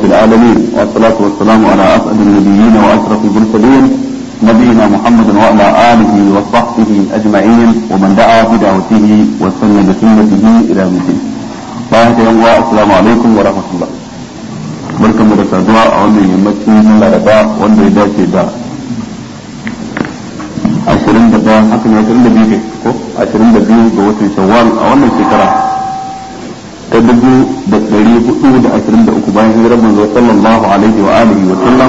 رب العالمين والصلاة والسلام على أسعد النبيين وأشرف المرسلين نبينا محمد وعلى آله وصحبه أجمعين ومن دعا بدعوته وسن بسنته إلى يوم الدين. السلام عليكم ورحمة الله. barkan mu da saduwa a wannan yammacin na laraba wanda ya dace da ashirin da ɗaya haka ne ashirin da biyu ko ashirin da biyu ga watan shawwal a wannan shekara ta dubu da ɗari hudu da ashirin da uku bayan hijirar manzo sallallahu alaihi wa alihi wa sallam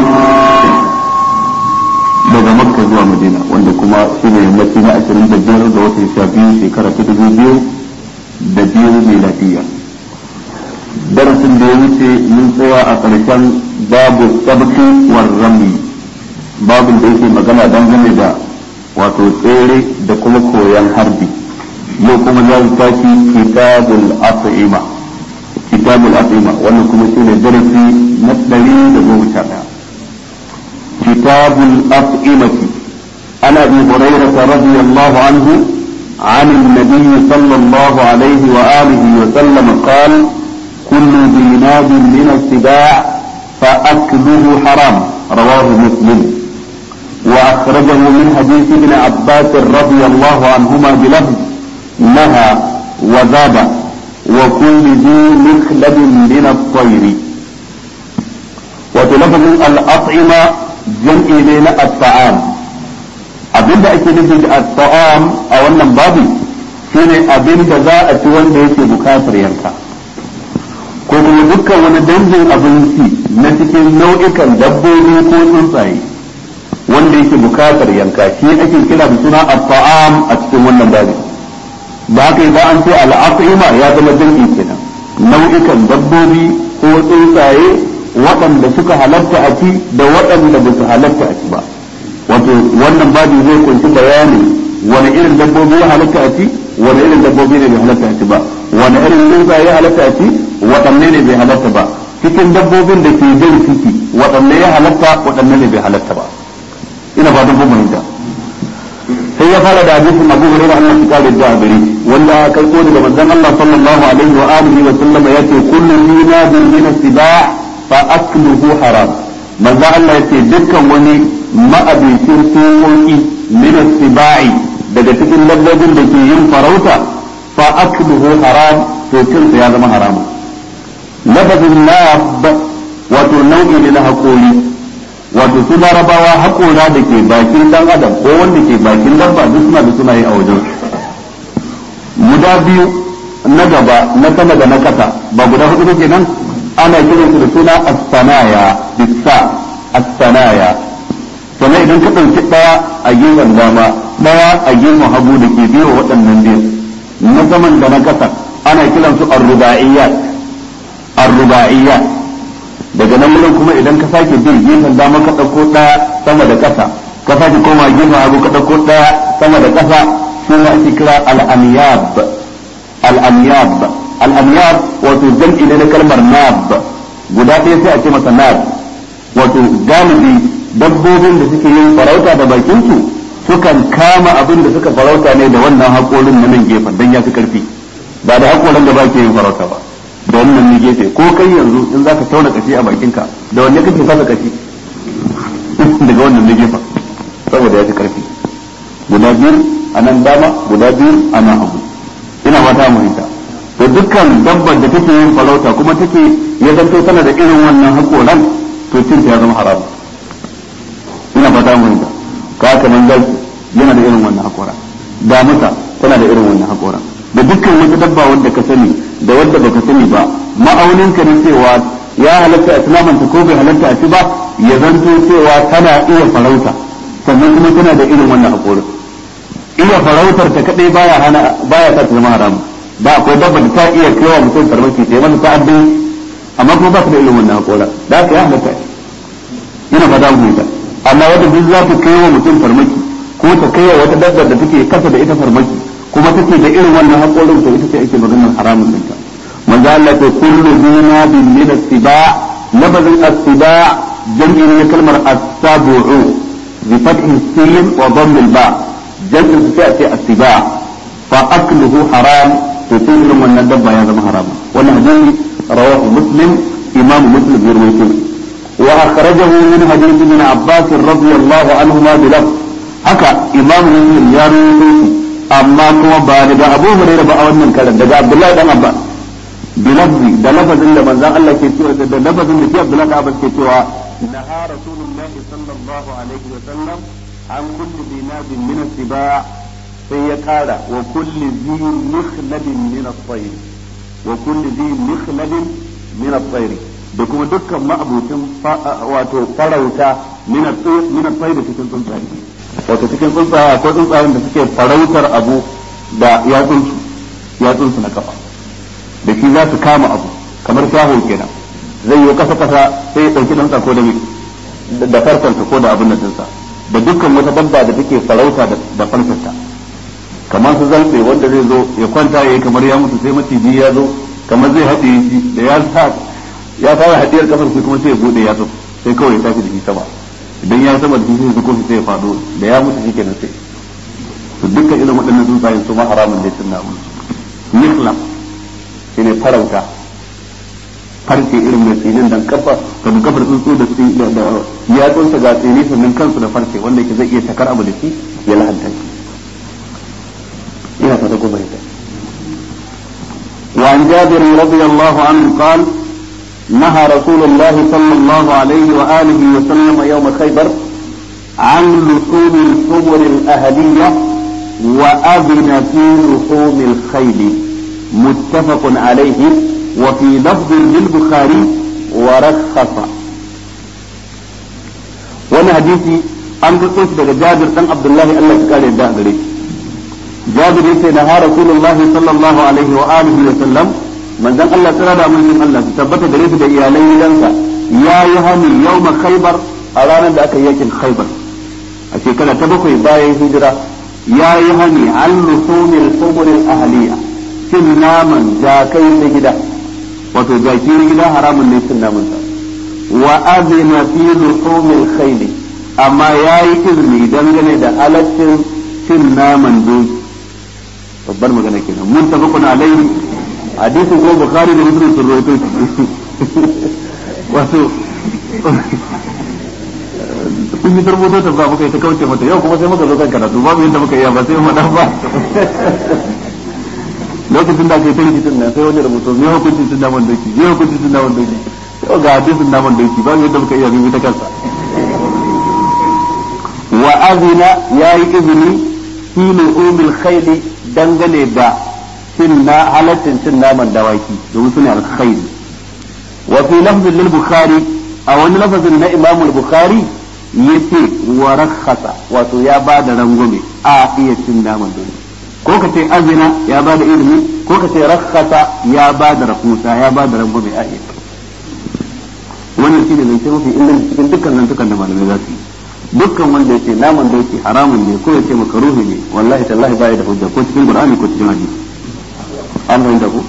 daga makka zuwa madina wanda kuma shi ne yammaci na ashirin da biyar ga watan sha biyu shekara ta dubu biyu da biyu miladiyya darasin da ya wuce mun tsaya a ƙarshen babu sabki war rami babin da yake magana dangane da wato tsere da kuma koyan harbi yau kuma za mu tashi kitabul as'ima kitabul as'ima wannan kuma shi ne darasi na ɗari da goma sha ɗaya kitabul as'imati ana bi hurairah radiyallahu anhu عن النبي صلى الله عليه وآله وسلم قال كل ذي ناب من السباع فأكله حرام رواه مسلم وأخرجه من حديث ابن عباس رضي الله عنهما بلفظ نهى وزاد وكل ذي مخلب من الطير وتلفظ الأطعمة جمع بين الطعام abinda ake nufi da at-ta'am a wannan babu shine abinda za a ci wanda yake bukatar yanka ko kuma dukkan wani dangin abinci na cikin nau'ikan dabbobi ko tsuntsaye wanda yake bukatar yanka shi ake kira da suna at-ta'am a cikin wannan babu da haka idan an ce al-at'ima ya zama dangi kenan nau'ikan dabbobi ko tsuntsaye waɗanda suka halatta a ci da waɗanda ba su halatta a ci ba wato wannan babu zai kunshi bayani wani irin dabbobi ya halatta a ci wani irin dabbobi ne bai halatta a ci ba wani irin tsuntsaye ya halatta a ci waɗanne ne bai halatta ba cikin dabbobin da ke jan ciki waɗanne ya halatta waɗanne ne bai halatta ba ina ba duk fahimta sai ya fara da hadisin Abu Hurairah Allah ya kare da gare wanda kai ko daga manzon Allah sallallahu alaihi wa alihi wa sallama yace kullu dinabin min as-sibaa fa akluhu haram manzon Allah yace dukkan wani ma'abincin tsokoki min as-sibai daga cikin dabbobin da ke yin farauta fa akluhu haram to cin ya zama haramun lafazin nab wato nau'i ne na haƙori wato su larabawa haƙora da ke bakin dan adam ko wanda ke bakin dabba duk suna da sunaye a wajen guda biyu na gaba na sama da na kasa ba guda hudu ba kenan ana kiran su da suna as-sanaya bisa as-sanaya sannan idan ka ɗauki ɗaya a gefen dama ɗaya a gefen hagu da ke biyo waɗannan biyu na saman da na kasa ana kiransu ar-ruba'iyyat arruba'iyya daga nan wurin kuma idan ka sake bin gefen dama ka ɗauko ɗaya sama da ƙasa ka sake koma gefen hagu ka ɗauko ɗaya sama da ƙasa shi ne ake kira al'amiyab al'amiyab al'amiyab wato jam'i ne na kalmar nab guda ɗaya sai a ce masa nab wato galibi dabbobin da suke yin farauta da bakinsu sukan kama abin da suka farauta ne da wannan haƙorin na nan gefen don ya fi ƙarfi ba da haƙorin da ba ke yin farauta ba da wannan ne gefe ko kai yanzu in za ka tauna kashi a bakinka da wanne kake fasa kashi daga wannan ne gefen saboda ya fi karfi guda biyu a nan dama guda biyu a nan hagu ina mata muhimta to dukkan dabbar da take yin farauta kuma take ya zanto tana da irin wannan hakoran to cin ya zama haram ina fata muhimta ka haka nan zaki yana da irin wannan hakoran damusa tana da irin wannan hakoran da dukkan wata dabba wanda ka sani da wadda baka sani ba ma'aunin ka ne cewa ya halatta a tunamanta ko bai halatta a ci ba ya zanto cewa tana iya farauta sannan kuma tana da irin wannan haƙorin iya farautar ta kadai baya hana baya sa ta zama haramu ba akwai dabba da ta iya kaiwa mutum farmaki ta yi mana ta'addin amma kuma ba ta da irin wannan haƙorin da haka ya halatta ina fata mu ta amma wanda duk za ta kaiwa mutum farmaki ko ta kaiwa wata dabba da take kasa da ita farmaki kuma take da irin wannan haƙorin to ita ce ake maganar haramun ɗinta manzo Allah ce kullu dina bin min as-siba lafazin as-siba jam'i ne kalmar as-sabu'u bi fathi sin wa dhamm al-ba jam'in su sai ce as-siba fa akluhu haram to irin wannan dabba ya zama haram wannan hadisi rawahu muslim imamu muslim ya rawaito wa akhrajahu min hadith ibn abbas radiyallahu anhuma bi lafz haka imamu muslim ya rawaito amma kuma ba daga abu hurairah ba a wannan karan daga abdullahi dan abbas bi lafzi da lafazin da manzon Allah ke cewa da lafazin da shi abdullahi dan abbas ke cewa naha rasulullahi sallallahu alaihi wa sallam an kulli dinabin min as-siba' sai ya kara wa kulli zi mikhlabin min at-tayr wa kulli zi mikhlabin min at-tayr da kuma dukkan ma'abucin wato farauta min at-tayr min at-tayr cikin tsuntsaye wato cikin tsuntsaye akwai tsuntsayen da suke farautar abu da yatsunsu yatsunsu na kafa da shi za su kama abu kamar shaho kenan zai yi kasa kasa sai ya dauki dan ko da da farkonta ko da abin da dinsa da dukkan wata dabba da take farauta da farkonta kamar su zalbe wanda zai zo ya kwanta yayi kamar ya mutu sai maciji ya zo kamar zai haɗe shi da ya sa ya fara haɗiyar kafar sai kuma sai ya bude ya sai kawai ya tafi da shi sama idan ya sama da shi sai zuko sai ya faɗo da ya mutu shikenan sai to dukkan irin waɗannan tsuntsayen su ma haramun da sun namu niklam shine farauta farce irin mai tsinin dan kafa da kafar tsuntsu da da yatsunsa ga tsini sannan kansu da farce wanda yake zai iya takar abu da shi ya lahanta shi ina fata ko bai وعن جابر رضي الله عنه قال نهى رسول الله صلى الله عليه وآله وسلم يوم خيبر عن لحوم الحمر الأهلية وأذن في لحوم الخيل متفق عليه وفي لفظ للبخاري ورخص وانا حديثي an riko shi daga Jabir dan Abdullahi Allah ya kare da gare shi Jabir yace na ha Rasulullah sallallahu alaihi wa alihi wa sallam manzon Allah tsara da mun Allah su tabbata gare shi da iyalan gidansa ya yi hani yawma Khaybar a ranar da aka yi yakin Khaybar a shekara ta bakwai bayan hijira ya yi hani an lusumil humuril ahliya cin naman jakai na gida wato jaki na gida haramun ne cin naman sa wa azina fi lusumil khayli amma ya yi izini dangane da halaccin cin naman doki babbar magana kenan mun tafi kuna alaihi hadisin ko bukhari da muslim sun rawaito wato kun yi tarboto ta ba muka yi ta kauce mata yau kuma sai muka zo kan karatu babu yadda muka yi ba sai mu dan ba lokacin da ake ta rikicin nan sai wani rubuto me hukuncin cin naman doki me hukuncin cin naman doki yau ga hadisin naman doki babu yadda muka iya bi ta kansa wa azina ya yi izini fi lu'umil khayli dangane da cin na halaccin cin naman dawaki domin su ne alkhayli wa fi lafzin lil bukhari a wani lafazin na imam al-bukhari yace wa rakhasa wato ya ba da rangume a iya cin naman dole ko ka ce azina ya ba da izini ko ka ce rakhasa ya ba da rahusa ya ba da rangume a iya wannan shine zance mafi inganci cikin dukkan zantukan da malamai za su yi dukkan wanda yace naman doki haramun ne ko yace makaruhi ne wallahi tallahi baya da hujja ko cikin qur'ani ko cikin hadisi an fahimta ko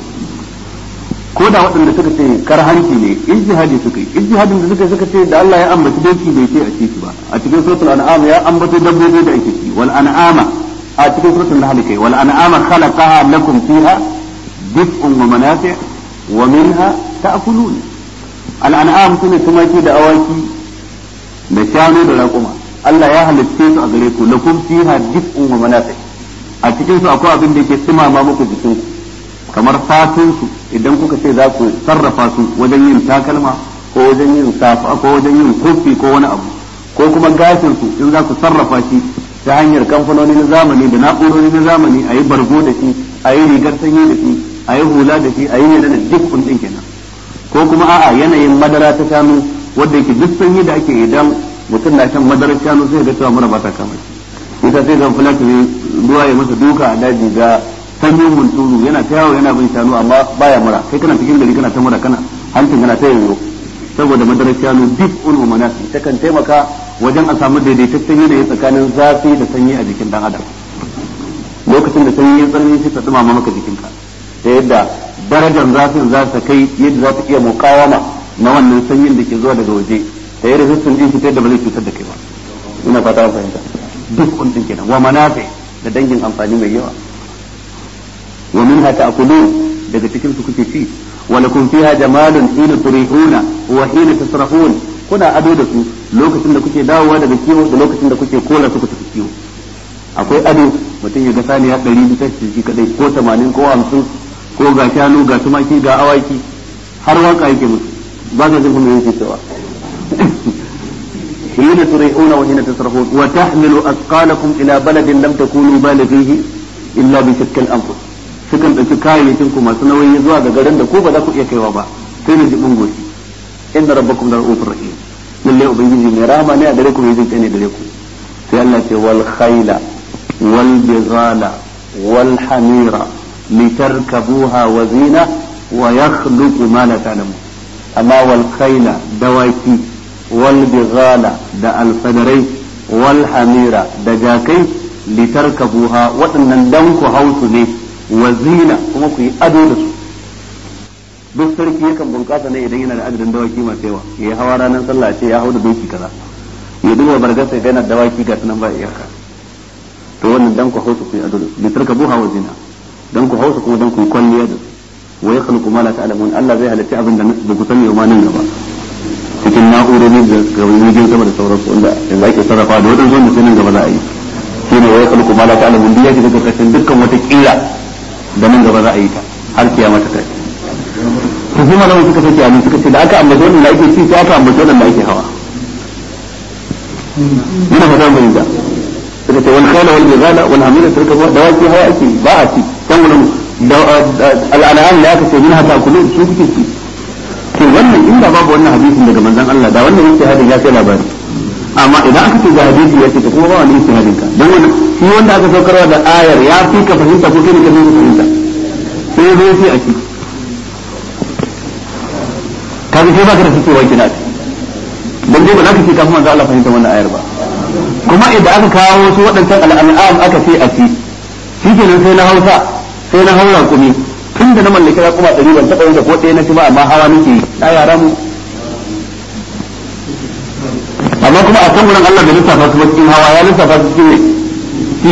ko da waɗanda suka ce karhanci ne ijtihadi suka yi ijtihadin da suka suka ce da Allah ya ambaci doki bai ce a ci ba a cikin suratul an'am ya ambato dabbobi da ake ci wal an'ama a cikin suratul nahl kai wal an'ama khalaqaha lakum fiha dif'un wa manafi' wa minha ta'kulun al an'am sune tumaki da awaki da shanu da raƙuma Allah ya halitte su a gare ku lakum fiha dif'un wa manafi' a cikin su akwai abin da yake tsimama muku jikin ku kamar fatun su idan kuka ce za ku sarrafa su wajen yin takalma ko wajen yin safa ko wajen yin kofi ko wani abu ko kuma gashin su in za ku sarrafa shi ta hanyar kamfanoni na zamani da na'urori na zamani a yi bargo da shi a yi rigar sanyi da shi a yi hula da shi a yi yana da duk din kenan ko kuma a'a yanayin madara ta shanu wanda yake duk sanyi da ake idan mutum na shan madarar shanu sai ga cewa mura ba ta kama shi ita sai zan fulata ruwa ya masa duka a daji ga sanyin munturu yana ta yawo yana bin shanu amma baya mura kai kana cikin gari kana ta mura kana hancin kana ta yoyo saboda madarar shanu duk ulmu manasi ta kan taimaka wajen a samu daidaitaccen yanayi tsakanin zafi da sanyi a jikin dan adam lokacin da sanyi ya tsanani sai ta dumama maka jikinka ta yadda darajar zafin za ta kai yadda za ta iya mukawama na wannan sanyin da ke zuwa daga waje ta yi resistant din shi ta yadda ba zai cutar da kai ba ina fata an fahimta duk kun kenan wa manafi da dangin amfani mai yawa wa minha ta'kulun daga cikin su kuke ci wa lakum fiha jamalun hina turihuna wa hina tasrahun kuna ado da su lokacin da kuke dawowa daga kiwo da lokacin da kuke kola su ku tafi kiwo akwai ado mutum ya ga saniya ɗari bisa shi kadai ko tamanin ko hamsin ko ga shanu ga tumaki ga awaki har waka yake musu ba ka jin kuma yake cewa حين تريحون وحين تصرفون وتحمل أثقالكم إلى بلد لم تكونوا بالغيه إلا بشق الأنفس sukan ɗauki kayayyakin ku masu nauyi zuwa ga garin da ko ba za ku iya kaiwa ba sai na jibin goshi inda rabbakum da ra'ufur rahim lalle ubangiji mai rahama ne a gare ku mai jin ne gare ku sai Allah ce wal khayla wal bizala wal hamira litarkabuha wa zina wa yakhluqu ma la ta'lamun amma wal khayla dawaki wal bizala da alfadarai wal hamira da jakai litarkabuha waɗannan dan ku hausu ne wa zina kuma ku yi ado da su duk sarki yakan bunƙasa ne idan yana da adadin dawaki masu yawa ya yi hawa ranar sallah ce ya hau da doki kaza ya duba bargasa idan yana da dawaki ga sunan ba iyaka to wannan dan ku hausu ku yi ado da su litarkabuha wa zina dan ku hausu kuma dan ku yi kwalliya da su wa yakhluqu ma la ta'lamun Allah zai halitta abin da ba ku sani ma nan gaba cikin na'urori da gawayin sama da sauransu wanda yanzu ake sarrafa da wadansu wanda sai nan gaba za a yi shi ne wai kalku mala ta alamun duk ya shiga karkashin dukkan wata kila da nan gaba za a yi ta har kiyama ta kai to sai malamu suka sake amin suka ce da aka ambaci wannan da ake ci sai aka ambaci wannan da ake hawa ina fata mai da suka ce wal khayla wal bizala wal hamila suka ba dawaki hawa ake ba a ci kan wannan al'anam da aka ce min hata kullu su kuke ci to wannan inda babu wannan hadisin daga manzon Allah da wannan yake hadin ya kai labari amma idan aka ce ga hadisi ya ce to kuma ba wani yake hadin ka dan wannan shi wanda aka saukarwa da ayar ya fi ka fahimta ko kai ne ka fi fahimta sai zai sai a ci kaga sai baka da fitowa kina dan dai ba za ka ce kafin manzon Allah fahimta wannan ayar ba kuma idan aka kawo wasu waɗancan al'an'am aka ce a ci shikenan sai na Hausa sai na haura kumi tun da na mallaki na kuma ɗari ban taɓa yin da ko ɗaya na ci ba amma hawa nake yi na yara mu amma kuma a kan wurin Allah bai lissafa su ba cikin hawa ya lissafa su cikin ci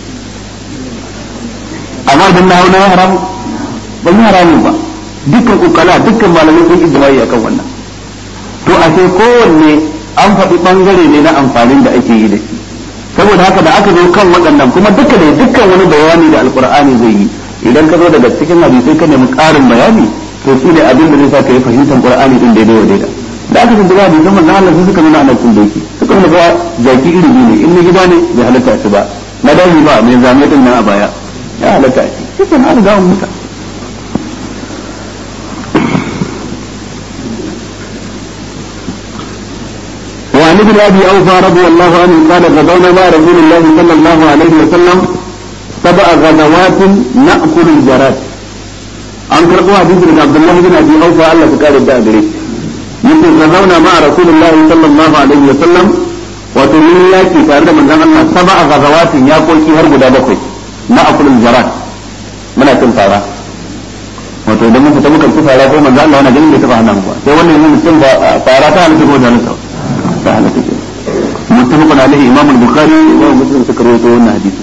amma idan na hau na haramu ban yi haramun ba dukkan ukala dukkan malamai sun ijma'i akan wannan to a sai kowanne an faɗi ɓangare ne na amfanin da ake yi da shi saboda haka da aka zo kan waɗannan kuma duka da dukkan wani bayani da alkur'ani zai yi idan ka zo daga cikin hadisai ka nemi ƙarin bayani to shi ne abin da zai sa ka yi fahimtar qur'ani din daidai wa daidai da aka tuntuba hadisan manzon Allah sai suka nuna ana kun doki suka nuna cewa jaki iri biyu ne in na gida ne bai halatta shi ba na daji ba mai zame din nan a baya ya halatta shi shi ke na riga muta وعن ابن ابي اوفى رضي الله عنه قال غزونا مع رسول الله صلى الله عليه وسلم سبع غزوات نأكل الجراد an karɓo hadisi daga Abdullahi bin Abi Aufa Allah ta kare da gare yake zauna ma Rasulullahi sallallahu alaihi wa sallam wato mun yaki tare da manzon Allah sab'a gazawatin ya koki har guda bakwai na akulul jarat muna cin fara wato idan mun fita muka ci fara ko manzon Allah wannan ganin bai taba hana mu ba sai wannan mun cin fara ta halatta ko da halatta ta halatta ce muttafaqun alaihi imam al-bukhari wa muslim suka rawaito wannan hadisi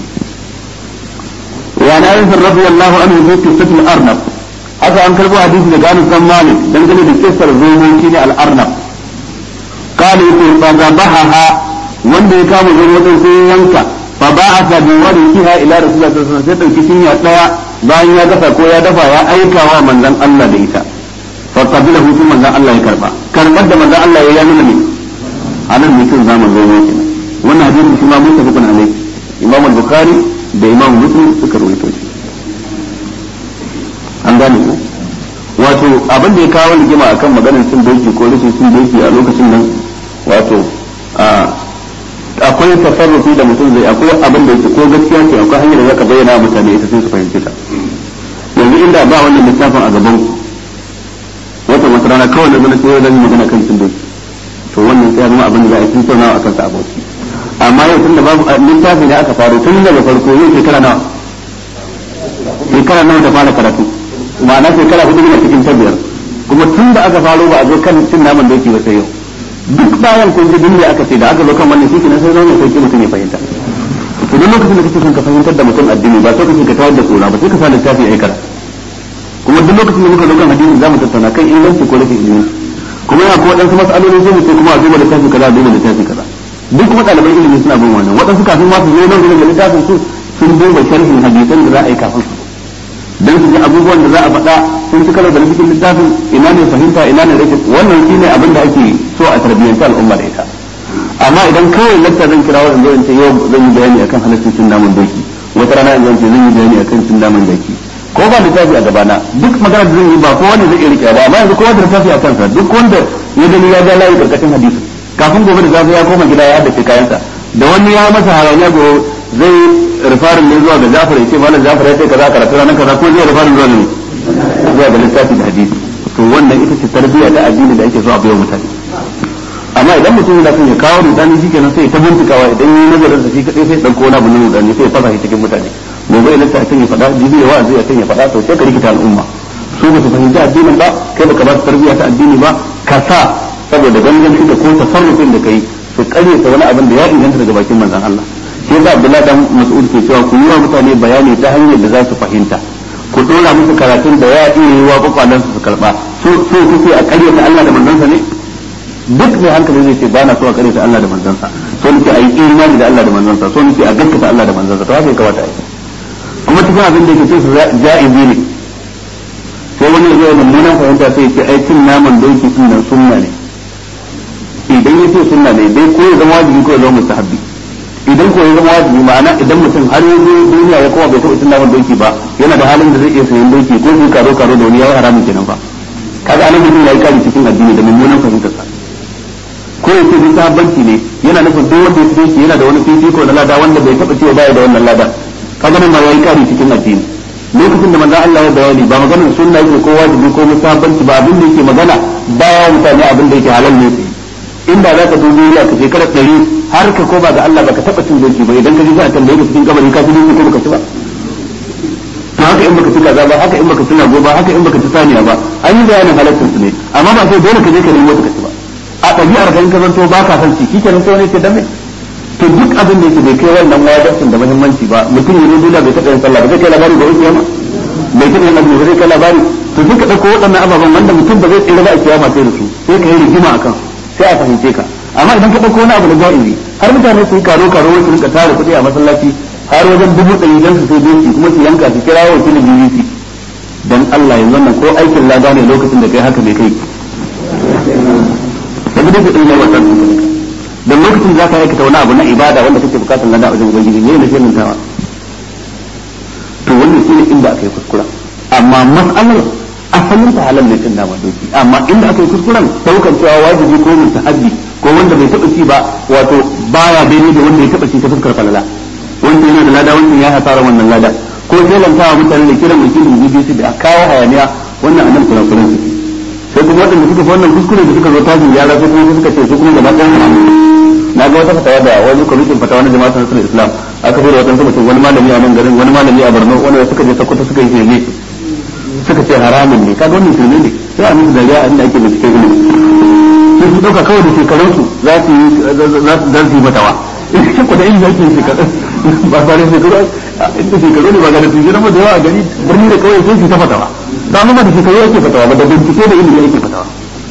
وعن انس رضي الله عنه في قصه الارنب haka an karbo hadisi daga Anas bin Malik dangane da kissar zomo shine al-arnab qala yake fa zabaha wanda ya kama zomo din sai ya yanka fa ba'atha bi wariha ila rasulullah sallallahu alaihi wasallam sai dauki cinya daya bayan ya dafa ko ya dafa ya aika wa manzon Allah da ita fa qabilahu sai manzon Allah ya karba karbar da manzon Allah ya nuna ne anan mutum zaman zomo kenan wannan hadisi shi ma mutafaqun alaihi imam al-bukhari da imam muslim suka rawaito shi an gane ku wato abin da ya kawo rigima akan maganar cin doki ko rashin cin doki a lokacin nan wato akwai tasarrufi da mutum zai akwai abin da yake ko gaskiya ce akwai hanyar da zaka bayyana mutane ita sai su fahimci ta yanzu inda ba wannan littafin a gaban wata wata rana kawai da zana sai zan magana kan cin doki to wannan sai zama abin da za a yi tattaunawa akan sa aboki amma yau tun da babu littafi da aka faru tun daga farko yau shekara nawa shekara nawa da fara karatu ma'ana shekara hudu ne cikin ta biyar kuma tun da aka faro ba a zo kan cin naman doki ba sai yau duk bayan kun ji duk aka ce da aka zo kan wannan shi kenan sai zaune sai mutum ya fahimta to duk lokacin da kake son ka fahimtar da mutum addini ba sai kace ka tawar da tsora ba sai ka sa littafi ai karatu ko kuma duk lokacin da muka zo kan hadisi za mu tattauna kan inganci ko rashin inganci kuma yana ko waɗansu mas'aloli sai mu ce kuma a duba littafi kaza a duba littafi kaza duk kuma ɗaliban ilimi suna bin wannan waɗansu kafin ma su zo nan gurin da littafin su sun duba sharhin hadisan da za a yi kafin su dan su ji abubuwan da za a faɗa sun ci karo da cikin littafin ina ne fahimta ina ne rashin wannan shine abin da ake so a tarbiyyanci al'umma da ita amma idan kawai lakta zan kira wanda zan ce yau zan yi bayani akan halaccin cin naman doki wata rana in zan ce zan yi bayani akan cin naman doki ko ba littafi a gabana duk magana da zan yi ba kowa ne zai iya rike ba amma yanzu kowa da littafi a kansa duk wanda ya gani ya ga layi karkashin hadisi kafin gobe da zafi ya koma gida ya haddace kayansa da wani ya masa haranya go zai rifarin ne zuwa ga Jafar ya ce malam Jafar ya ce kaza karatu ranar kaza ko zai rifarin zuwa ne zuwa ga littafi da hadisi to wannan ita ce tarbiyya ta addini da ake so a bayo mutane amma idan mutum yana son ya kawo rudani shi kenan sai ta bincikawa idan yi nazarin sa shi kadai sai dauko wani abu na rudani sai ya fasa shi cikin mutane gobe idan sai ya faɗa jibi ya wa'azi ya ya faɗa to sai ka rikita al'umma su ba su fahimci addinin ba kai baka ba su tarbiyya ta addini ba ka sa saboda gangan da ko tasarrufin da kai su kare ta wani abin da ya inganta daga bakin manzon Allah shi yasa Abdullahi dan Mas'ud ke cewa ku yi wa mutane bayani ta hanyar da za su fahimta ku dora musu karatun da ya iya yi wa kwakwalan su su karba so so kuke a kare ta Allah da manzon ne duk mai hankali zai ce ba na so a kare ta Allah da manzansa so nake a yi imani da Allah da manzansa so nake a gaskata Allah da manzansa to haka ya kamata a yi kuma cikin abin da yake ce su ja'izi ne sai wani ya zo mummunan fahimta sai ya ce ai cin naman doki din nan sunna ne idan ya ce sunna ne dai ko ya zama wajibi ko ya zama mustahabbi idan ko ya zama wajibi ma'ana idan mutum har ya zo duniya ya koma bai taɓa cin naman doki ba yana da halin da zai iya sayan doki ko zai karo karo da wani ya yi haramun kenan fa kaga anan mutum ya yi kari cikin addini da mummunan fahimtarsa ko ya ce duk sahabbanci ne yana nufin duk wanda ya fi shi yana da wani fifiko na lada wanda bai taba cewa baya da wannan lada kaga nan ma yayi kari cikin addini lokacin da manzo Allah ya bayani ba maganar sunna yake ko wajibi ko musabanci ba abin da yake magana baya mutane abin da yake halal ne su inda za ka dubi ya ka shekara ɗari har ka koma ga Allah baka taba cin doki ba idan ka ji za a tambaye ka cikin kabari ka ci doki ko baka ci ba to haka in baka ci kaza ba haka in baka ci nago ba haka in baka ci saniya ba an yi bayanin halaccin su ne amma ba sai dole ka je ka nemo ka ci ba a ɗabi'ar kan ka zanto ba ka san ciki kenan sai wani ce dan me to duk abin da yake bai kai wannan wajibin da muhimmanci ba mutum ne dole bai taɓa yin sallah ba zai kai labari ba kiyama bai taɓa yin azumi ba zai kai labari to sai ka ɗauko waɗannan ababen wanda mutum ba zai tsira ba a kiyama sai da su sai ka yi rigima akan sai a fahimce ka amma idan ka ɗauko wani abu da ja'izi har mutane su yi karo karo wai su rinka tara kuɗi a masallaci har wajen dubu ɗari don su sai doki kuma su yanka su kira wakilin BBC dan Allah yanzu wannan ko aikin lada ne lokacin da kai haka bai kai da duk kudin ne wannan dan lokacin zaka aikata wani abu na ibada wanda kake bukatar lada a wajen ubangiji ne ne sai tawa to wannan shine inda aka yi kuskura amma mas'alar asalin ta halal ne din da doki amma inda aka yi kuskuren daukan cewa wajibi ko mustahabbi ko wanda bai taba ci ba wato baya daidai da wanda ya taba ci ta fuskar falala wanda yana da lada wanda ya hasara wannan lada ko shelantawa mutane da kiran wakilin BBC da kawo hayaniya wannan annabi kula kula sai kuma waɗanda suka fi wannan kuskure da suka zo tashin yara sai kuma suka ce su kuma gaba ɗaya na ga wata fatawa da wani kwamitin fatawa na jama'a nasarar islam aka fi da wata mutum wani malami a nan garin wani malami a borno wanda suka je sokoto suka yi shirme suka ce haramun ne kaga wannan shirme ne sai a musu dariya inda ake bincike ilimi sai su ɗauka kawai da shekarunsu za su yi za su yi fatawa in ku da ilimi ake shekaru ba tare shekaru inda shekaru ne ba ga da su jira da yawa a gari birni da kawai sai su ta fatawa ba mu ba da shekaru ake fatawa ba da bincike da ilimi ake fatawa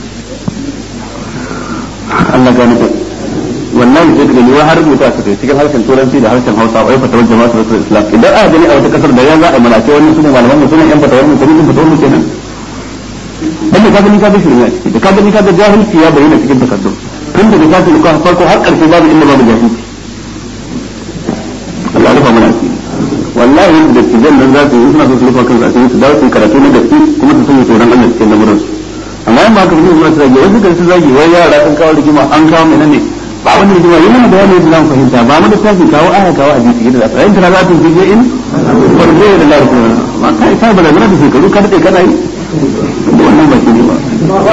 Allah gani ko wallahi sai daga liwa har rubuta su kai cikin harshen turanci da harshen Hausa wai fatawar jama'atu rasul islam idan aka gani a wata kasar da ya za a mana ce wannan sunan malaman mu sunan yan fatawar mu kuma fatawar mu kenan dan da ka gani ka ga shirme a ciki da ka gani ka ga jahilci ya bayyana cikin takardun tun daga kafin ka farko har karshe babu inda babu jahilci Allah ya rufa mana asiri wallahi da tijan nan za su yi suna so su rufa kansu asiri su dawo su karatu na gaske kuma su sanya tsoron Allah cikin lamuran su amma in ba ka fahimta su zagi wasu kan su zagi wai yara sun kawo rigima an kawo mai ne ba wani rigima yi mana bayani da zan fahimta ba mu da tafi kawo aya kawo hadisi yadda za su ayin tana za ta fi in farko da Allah kuma ma kai sai bala da shekaru ka dade kana yi wannan ba shi ne ba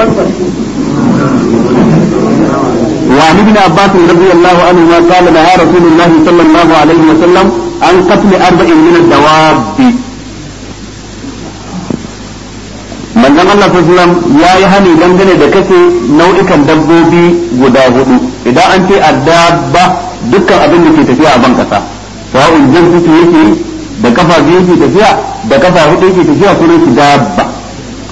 وعن ابن عباس رضي الله عنهما قال نهى رسول الله صلى الله عليه وسلم عن قتل أربع من الدواب من زمان الله صلى الله عليه وسلم يا يهني دنگane da kace nau'ikan dabbobi guda hudu idan an ce addabba dukkan abin da ke tafiya a ban kasa sawa'un jinsi yake da kafa biyu ke tafiya da kafa hudu yake tafiya sunan shi dabba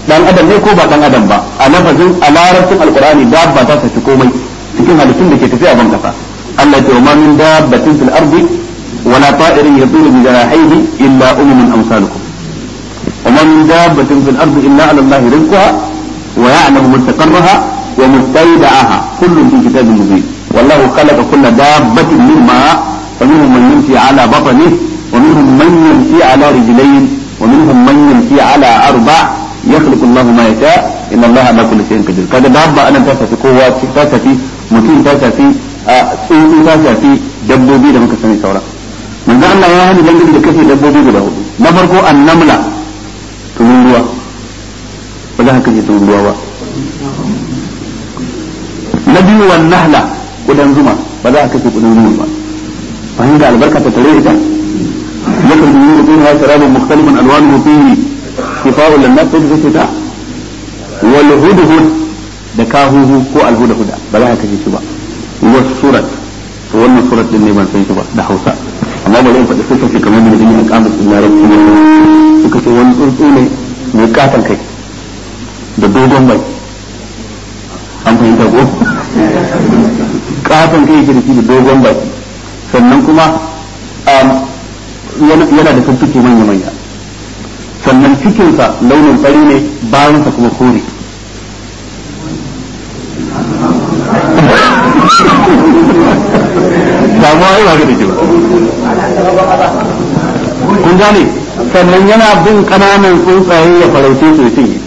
dan adam ne ko ba dan adam ba a lafazin a larabcin alqur'ani dabba ta tafi komai cikin halittun da ke tafiya ban kasa Allah ya ma min dabbatin fil ardi wala ta'irin yatiru bi janahihi illa umamun amsalukum وما من دابة في الأرض إلا على الله رزقها ويعلم مستقرها ومستودعها كل في كتاب مبين والله خلق كل دابة من ماء فمنهم من يمشي على بطنه ومنهم من يمشي على رجلين ومنهم من يمشي على أربع يخلق الله ما يشاء إن الله على كل شيء قدير كذا دابة أنا تاسع في قوة تاسع في mutum ta shafi a tsuntsu ta shafi dabbobi da muka sani saura manzo Allah ya hani dangane da kashe dabbobi guda hudu na farko annamla tumin ruwa ba za ka kashe tumin ruwa ba na biyu wan nahla kudan zuma ba za ka kashe kudan zuma ba bayan da albarka ta tare ita yakan yi mutum ya sharabun mukhtalifan alwanuhu fihi shifa'un lin-nas sai ta wal hudhud da kahuhu ko alhuda-huda ba za ka kashe shi ba wasu surat to wannan surat din ne ban san shi ba da Hausa amma bari in faɗi suka ce kamar da gani a kamus din larabci ne suka ce wani tsuntsu ne mai katon kai da dogon bai an fahimta ko katon kai yake da shi da dogon bai sannan kuma yana da tuntuke manya-manya sannan cikinsa launin fari ne bayansa kuma kore damuwa yi ba ga da ba kun gane sannan yana bin kananan tsuntsaye ya farauce su cinye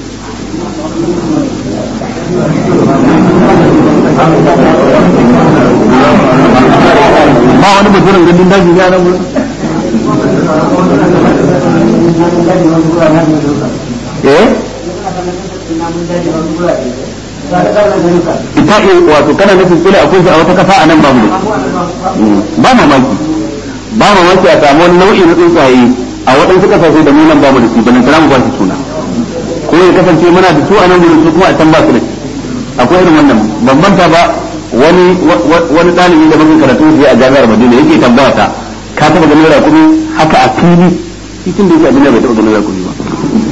ba wani mutumin gandun daji ya nan wurin eh ita wato kana nufin kila akwai shi a wata kasa a nan babu ba mamaki ba mamaki a samu wani nau'i na tsuntsaye a waɗansu kasashe da mu nan bamu da shi balan mu ba shi suna ko ya kasance muna da su a nan gurin su kuma a can ba su da shi akwai irin wannan bambanta ba wani wani ɗalibi da muke karatu shi a jami'ar Madina yake tambaya ta ka taɓa ganin rakumi haka a fili cikin da yake a duniya bai taɓa ganin rakumi ba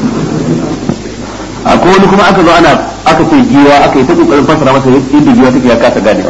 akwai wani kuma aka zo ana aka ce giwa aka yi ta kokarin fasara masa yadda giwa take ya kasa ganewa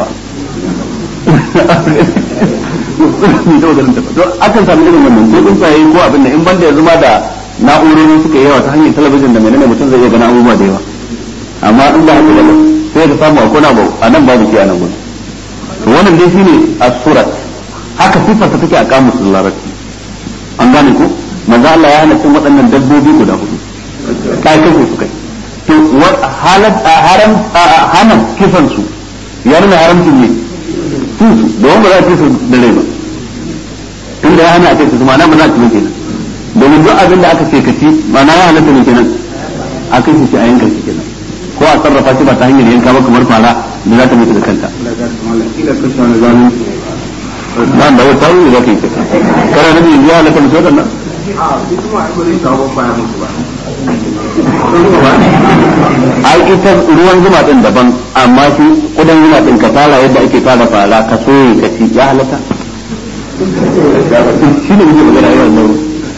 to akan sami irin wannan ko tsuntsaye ko abin da in banda yanzu ma da na'urori suka yawa ta hanyar talabijin da menene mutum zai iya gana abubuwa da yawa amma in ba haka ba sai ka samu akwai na a nan babu shi a nan gudu to wannan dai shine as-surat haka sifarta take a kamusul larabci an gane ko manzo Allah ya hana cin waɗannan dabbobi guda hudu kai kai su kai to halat haram hanan kisan su ya nuna haramcin ne su su da wanda za a ci su da rai ba tun da ya hana a ce su ma'ana ba za a ci kenan domin duk abin da aka ce ka ci ma'ana ya halatta ne kenan a kai shi a yanka shi kenan ko a sarrafa shi ba ta hanyar yanka ba kamar fara da za ta mutu da kanta ba da wata wuri za ka yi kana nabi yanzu ya halatta mutu waɗannan ai ita ruwan zuma din daban amma shi kudan zuma din ka tara yadda ake tara fara ka soye ka ci ya halatta shi ne muke magana yau nan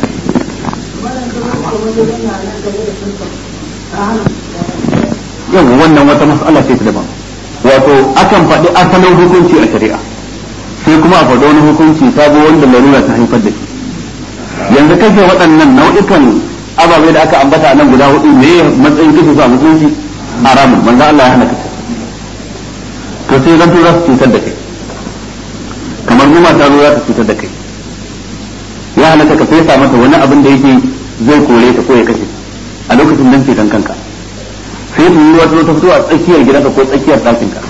yau wannan wata mas'ala ce ta daban wato akan faɗi asalin hukunci a shari'a sai kuma a faɗi wani hukunci sabo wanda larura ta haifar da shi yanzu kashe waɗannan nau'ikan ababe da aka ambata a nan guda hudu ne matsayin kashe su a musulunci haramun manzo Allah ya hana kashe to sai zan za su cutar da kai kamar goma ta zo za ta cutar da kai ya halatta ka fesa mata wani abin da yake zai kore ka ko ya kashe a lokacin dan ce kanka sai su yi wata ta fito a tsakiyar gidanka ko tsakiyar ɗakinka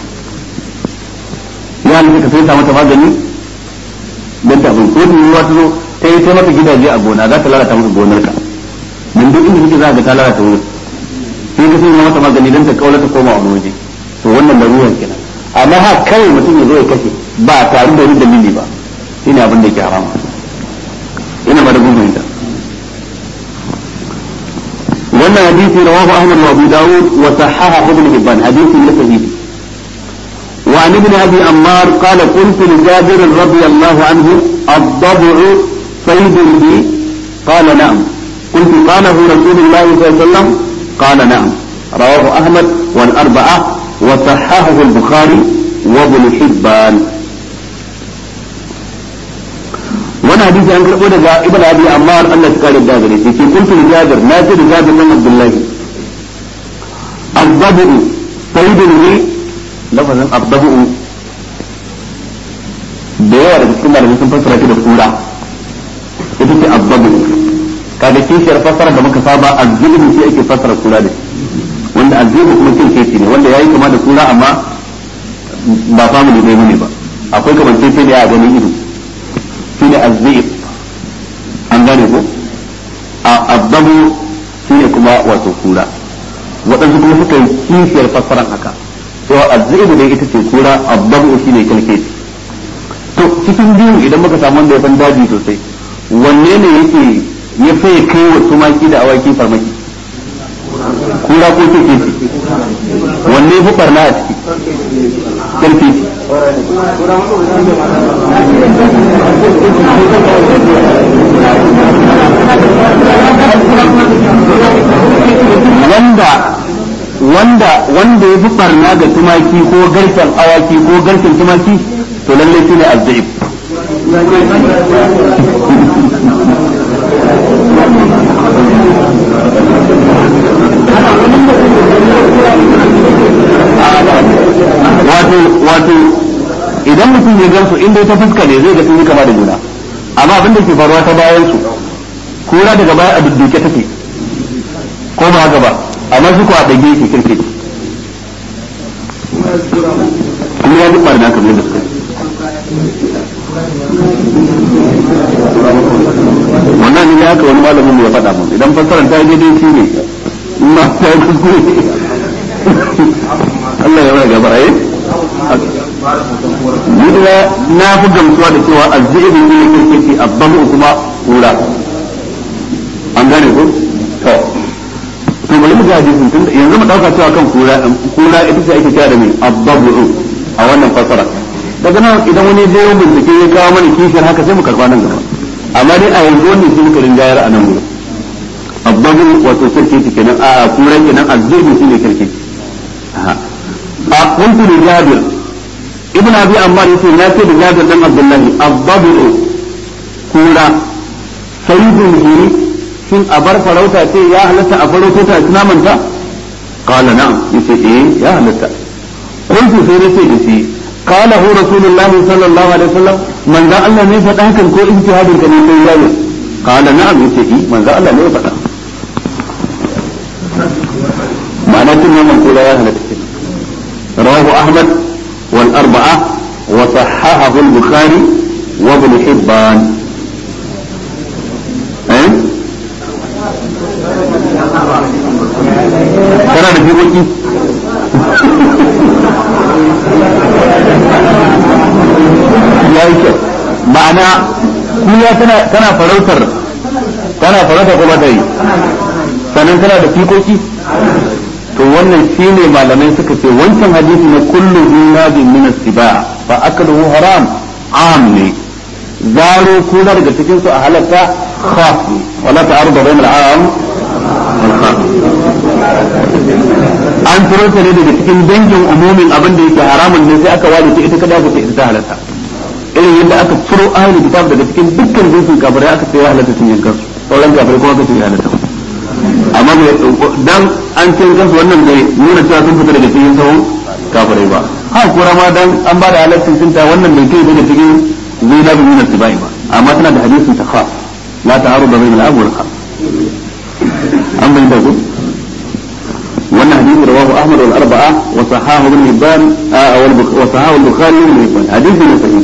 ya halatta ka fesa mata magani dan ta ko su yi wata zo ta yi ta mata gidaje a gona za ta lalata maka gonarka min duk inda kike za ka ta lalata wurin sai ka sanya mata magani dan ta kaula ta koma wani waje to wannan larurar kenan amma ha kai mutum ya zo ya kashe ba tare da wani dalili ba shine abin da yake harama ina ba da gungun ta wannan hadisi rawahu ahmad wa abu dawud wa sahaha ibn hibban hadisi ne sahihi وعن ابن ابي عمار قال قلت لجابر رضي الله عنه الضبع صيد لي قال نعم قلت قاله رسول الله صلى الله عليه وسلم قال نعم رواه أحمد والأربعة وصححه البخاري وابن حبان وانا حديث عن كربو دقاء ابن ابي عمار الله تقال الدابري في قلت لجابر ناصر جابر بن عبد الله الضبع صيد لي لفظا الضبع da yawa daga cikin malamai sun fassara shi da kura ita ce azzabu kaga kishiyar fassara da muka saba azzibu shi ake fassara kura da wanda azzibu kuma kirkeci ne wanda yayi kama da kura amma ba family dai ne ba akwai kamar sai da ya ganin ido shine azzib an gane ko a azzabu shine kuma wato kura waɗansu kuma suka yi kishiyar fassaran haka cewa azzibu dai ita ce kura azzabu shine kirkeci to cikin biyu idan muka samu wanda ya san daji sosai wanne ne yake ya faye kai wa tumaki da awaki farmaki kura ko keke ce wanne fi farna a ciki karfe ce wanda wanda wanda ya fi farna ga tumaki ko garken awaki ko garken tumaki to lallai shine azzaib wato wato idan mutum ya gansu inda ta fuska ne zai ga sun yi kama da juna amma abin da ke faruwa ta bayan su kura daga baya a dudduke take ko ba haka ba amma su ko a dage yake kirke kuma ya duk barna kamar da suka wannan ne haka wani malamin mu ya faɗa mun idan fassarar ta yi daidai shi ne in ma ta yi kuskure Allah ya raga baraye ni ina na fi gamsuwa da cewa azzibi ne yake ce abbamu kuma kura an gane ko to to bari mu ga hadisin tun yanzu mu dauka cewa kan kura kura ita ce ake kira da mai abbabu a wannan fasara daga nan idan wani zai yi bincike ya kawo mana kishiyar haka sai mu karba nan gaba amma dai a yanzu wannan shi muka rinjayar a nan gudu abbabu wato kirki kenan a kura kenan azzibi shine kirki a kuntu da jabir ibn abi ammar yace na ce da jabir dan abdullahi abbabu kura sayyidun hiri shin a bar farauta ce ya halatta a farauta ta naman ta qala na'am yace eh ya halatta kuntu sai nace da shi qala hu rasulullahi sallallahu alaihi wasallam manzo Allah ne faɗa hakan ko ijtihadin ka ne sai jabir qala na'am yace eh manzo Allah ne ya faɗa ma'ana tun naman kura ya halatta رواه أحمد والأربعة وصححه البخاري وابن حبان أه؟ ترى في بكي ya yi kyau ma'ana kuya tana farautar tana farautar kuma ta yi sannan tana da fikoki to wannan shine malamai suka ce wancan hadisi na kullu zinabin min as-siba fa akaluhu haram am ne zaro kuna daga cikin su a halatta khas wala ta'arudu bainal am wal khas an turo ta ne daga cikin dangin umumin abin da yake haramun ne sai aka ware ta ita kada aka ce ita ta halatta irin yadda aka turo ahlul kitab daga cikin dukkan jinsin kafirai aka ce ya halatta cin yankan su sauran kafirai kuma aka ce ya halatta amma dan an ce kansu wannan bai nuna cewa sun fita daga cikin sahun kafirai ba ha kura ma dan an ba da halaccin cinta wannan bai kai daga cikin zina bi min tibai ba amma tana da hadisin ta khas la ta'arudu bayna al-ab wal khas an bai da ku wannan hadisi rawahu ahmad wal arba'a wa sahahu ibn hibban wa sahahu al-bukhari ibn hibban hadisi ne sahih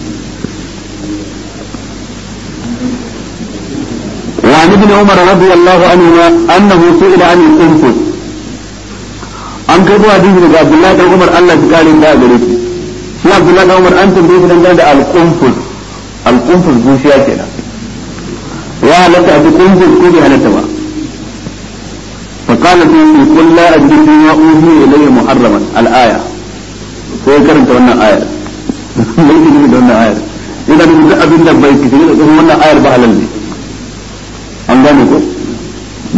وعن ابن عمر رضي الله عنهما انه سئل عن القنفذ an karbo hadisi daga Abdullahi dan Umar Allah ya kare da gare shi shi Abdullahi dan Umar an tambaye shi dangane da al-qunfuz al-qunfuz bushiya kenan ya halatta bi qunfuz ko bai halatta ba fa qala fi qul la ajri fi ma uhi ilayya muharraman al-aya sai karanta wannan ayar mai da wannan ayar idan duk abin da bai kishi da wannan ayar ba halal ne an gane ko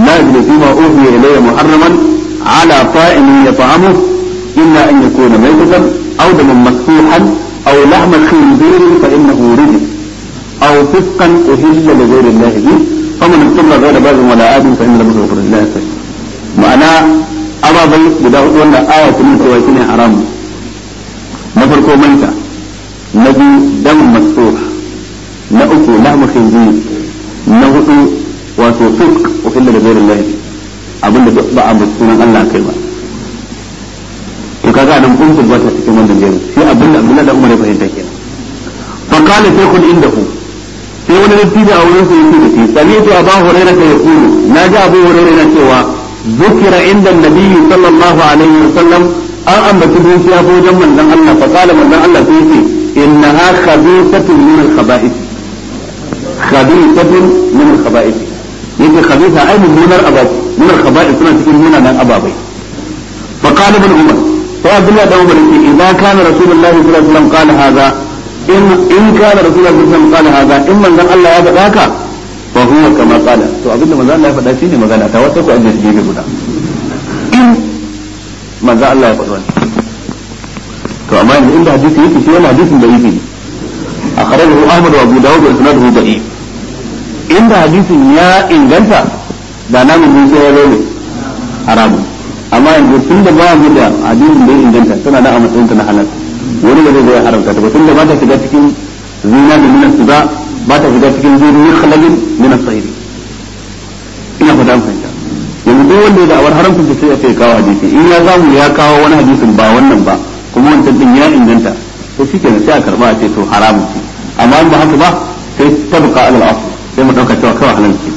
لا أجد فيما أوحي إلي محرما على طائم يطعمه إلا أن يكون ميتة أو دما مسفوحا أو لحم خنزير فإنه رجس أو فسقا أهل لغير الله به فمن اضطر غير باغ ولا آد فإن له غفر الله سيء معنى أبا بي بدا ولا آية من سواتين حرام نفرق ميتة نبي دم مسفوح نأكو لحم خنزير نهدو wato fisk uhilla da gairin lahi abinda ba a mutu sunan Allah kai ba to kaga nan kun ba ta cikin wannan jerin shi abinda Abdullahi da Umar ya fahimta kenan fa qala shaykhun indahu sai wani dattijo a wurin sa yake da shi sami'tu Abu Hurairah ya yaqulu naji Abu Hurairah yana cewa ذكر عند النبي صلى الله عليه وسلم an ambaci dukiya ko wajen manzon Allah fa qala manzon Allah sai yace innaha khabithatun min al-khaba'ith khabithatun min al-khaba'ith yake khabitha ai mummunar abaci min al-khaba'ith suna cikin munanan ababai fa qala ibn umar sai abdullah da umar yake idan kana rasulullahi sallallahu alaihi wasallam qala hadha in in kana rasulullahi sallallahu alaihi wasallam qala hadha in manzon Allah ya faɗa haka fa huwa kama qala to abinda manzon Allah ya faɗa shine magana ta wata ko an je gefe guda in manzon Allah ya faɗa wannan to amma yanzu inda hadisi yake shi wannan hadisin da yake akhrajahu Ahmad wa Abu Dawud wa isnaduhu da'if inda hadisin ya inganta da namun mun sai ya zo ne haramun amma yanzu tun da ba mu da hadisin da ya inganta tana da a matsayin ta na halal wani ba zai zo ya haramta ta ba tun da ba ta shiga cikin zina da minas ba ba ta shiga cikin zuri khalalin minas sayri ina fata fahimta yanzu duk wanda ya da awar haramcin ta sai ya kai kawo hadisi in ya zamu ya kawo wani hadisin ba wannan ba kuma wancan din ya inganta to shi kenan sai a karba a ce to haramun ce amma in ba haka ba sai tabqa alal asl sai mu dauka cewa kawai halal ce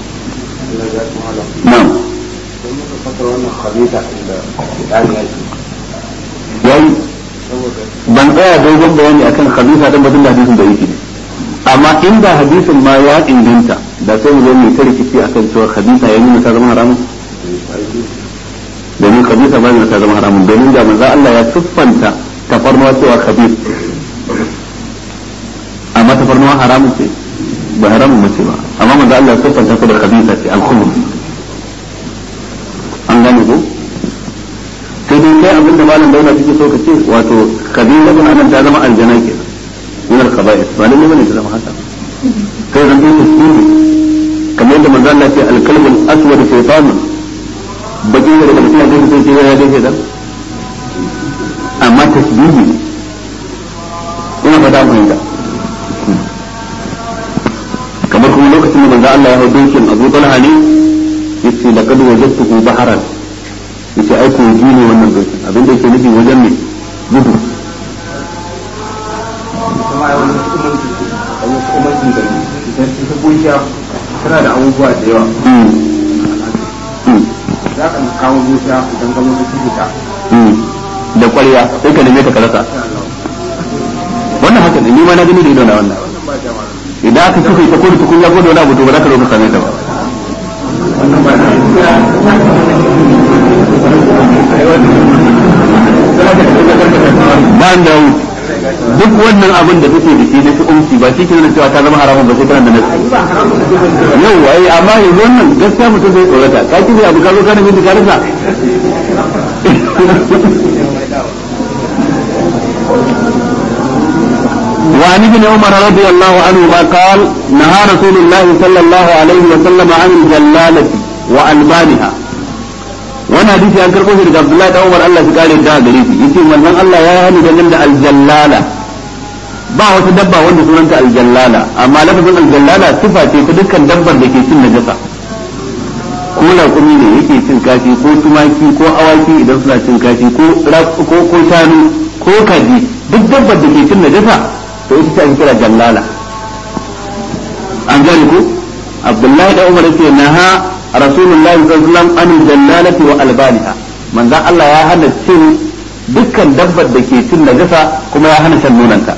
na'am yayi ban tsaya dogon bayani akan khabisa dan batun da hadisin da yake ne amma inda hadisin ma ya inganta da sai mu zo mu ta rikici akan cewa khabisa ya nuna ta zama haramun domin khabisa ba nuna ta zama haramun domin da manzo Allah ya siffanta tafarnuwa cewa khabis amma tafarnuwa haramun ce ba haramun mace ba amma manzo Allah ya siffanta ta da khabisa ce al-khubus an gane ko sai dai kai abin da malam dauna take so ka ce wato khabisa bin anan ta zama aljana ke min al-khaba'is ba lalle bane ta zama haka kai zan yi tasbihi kamar yadda manzo Allah ya ce al-kalbu al-aswad shaytanun bakin da daga cikin hadisi sai ce ya gaishe da amma tasbihi ina fata mu fahimta kamar kuma lokacin da manzo Allah ya hau dokin Abu Talha ne yace laqad wajadtuhu baharan yace ai ko ji ne wannan dokin abin da yake nufi wajen ne gudu tana da abubuwa da yawa za ka kawo zuciya idan ka mutu cikin ta da kwarya sai ka neme ta karasa wannan haka ne ni ma na gani da ido na wannan idan aka kuka ta kudu tukunya ko da wani abu to ba za ka zo ka same ta ba ba da duk wannan abin da kake da shi na fi umci ba shi kenan cewa ta zama haramun ba sai kana da nasi yau wai amma yanzu wannan gaskiya mutum zai tsorata ka ki abu ka zo kana bin ka rasa وعن ابن عمر رضي الله عنهما قال نهى رسول الله صلى الله عليه وسلم عن الجلالة وألبانها وانا حديث عن كربوش عبد الله بن عمر الله سكاري دا غريبي يتي من الله يا هني دنن الجلالة ba wata dabba wanda sunanta aljallala amma lafazin aljallala sifa ce ta dukkan dabbar da ke cin najasa ko raƙumi ne yake cin kashi ko tumaki ko awaki idan suna cin kashi ko ko ko shanu ko kaji duk dabbar da ke cin najasa to ita ce ake kira jallala an gane ko abdullahi da umar yace naha rasulullahi sallallahu alaihi wasallam an jallalati wa albaniha manzo Allah ya hana cin dukkan dabbar da ke cin najasa kuma ya hana shan nonanta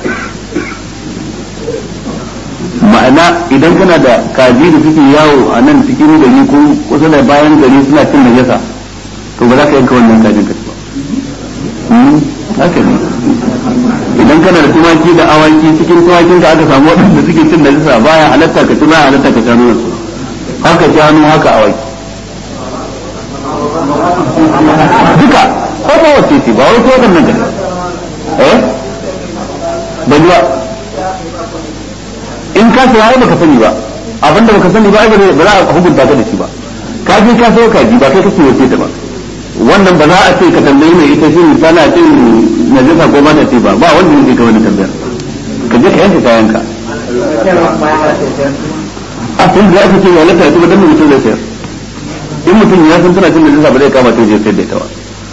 ma'ana idan kana da kaji da suke yawo a nan cikin gari ko kusa da bayan gari suna cin najasa to ba za ka yanka wannan kajin ka ba haka ne idan kana da tumaki da awaki cikin tumakin da aka samu waɗanda suke cin najasa baya halatta ka ci baya halatta ka shanu su haka shanu haka awaki duka ko ba wace ce ba wai ko kan nan eh ba ba in ka saya ai baka sani ba abinda baka sani ba ai ba za a hukunta ka da shi ba ka je ka sayo kaji ba kai kake wace ta ba wannan ba za a ce ka tambayi mai ita shi tana cin najasa ko ba ta ce ba ba wanda yake ka wani tambayar ka je ka yanka kayanka a tun da aka ce ya lata ta dan mutum zai sayar in mutum ya san tana cin najasa ba zai kama ta je sayar da ita ba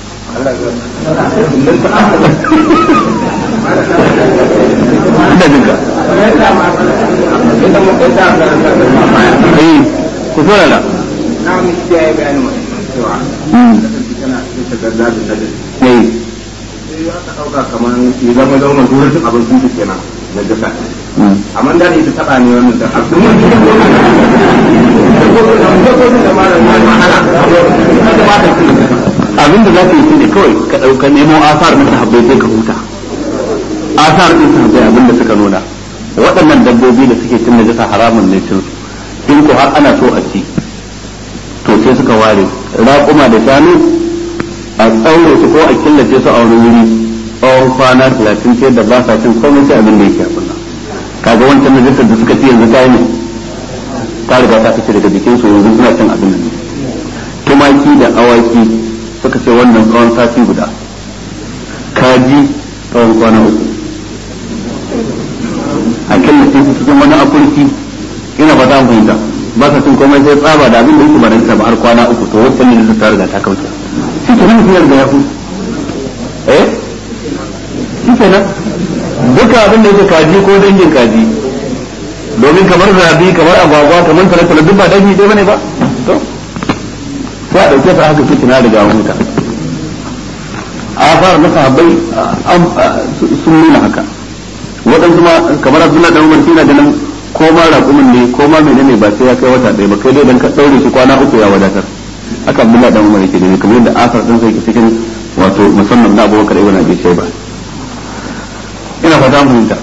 ina jin ka eh ku saurara na mu shi ya yi bayanin wani cewa tana cikin tagarda da nadin eh sai aka ɗauka kamar ya zama zama zuwa duk abincin su kenan na jasa amma da ita taɓa ne wannan da abin wani da ko da ko da mara na mahala da ba ta cikin abin da za ka yi shi ne kawai ka ɗauka nemo asar na sahabbai sai ka huta asar ɗin sahabbai abin da suka nuna waɗannan dabbobi da suke cin najasa haramun ne cin su in ko har ana so a ci to sai suka ware raƙuma da shanu a tsaure su ko a killace su a wani wuri tsawon kwana talatin ce da ba sa cin komai sai abin da yake abin nan kaga wancan najasar da suka ci yanzu ta yi ne ta riga ta fice daga jikin su yanzu suna cin abin nan tumaki da awaki suka ce wannan tsawon sati guda kaji tsawon kwana uku a killace su cikin wani akurki ina ba za mu fahimta ba sa cin komai sai tsaba da abin da yake baranta ba har kwana uku to wacce ne da ta riga ta kauce shi ke nan fiyar da ya fi eh shi ke nan duka abin da yake kaji ko dangin kaji domin kamar zabi kamar agwagwa kamar talatala duk ba dangi dai bane ba to sai a dauke ta haka kike na riga huta a fara na sahabbai sun nuna haka waɗansu ma kamar abdullahi dan umar shi na ganin ko ma raƙumin ne ko ma menene ba sai ya kai wata ɗaya ba kai dai dan ka ɗaure shi kwana uku ya wadatar haka abdullahi dan umar yake da kamar yadda asar din sai cikin wato musamman na abubakar ibn abi shayba ina fata mu fahimta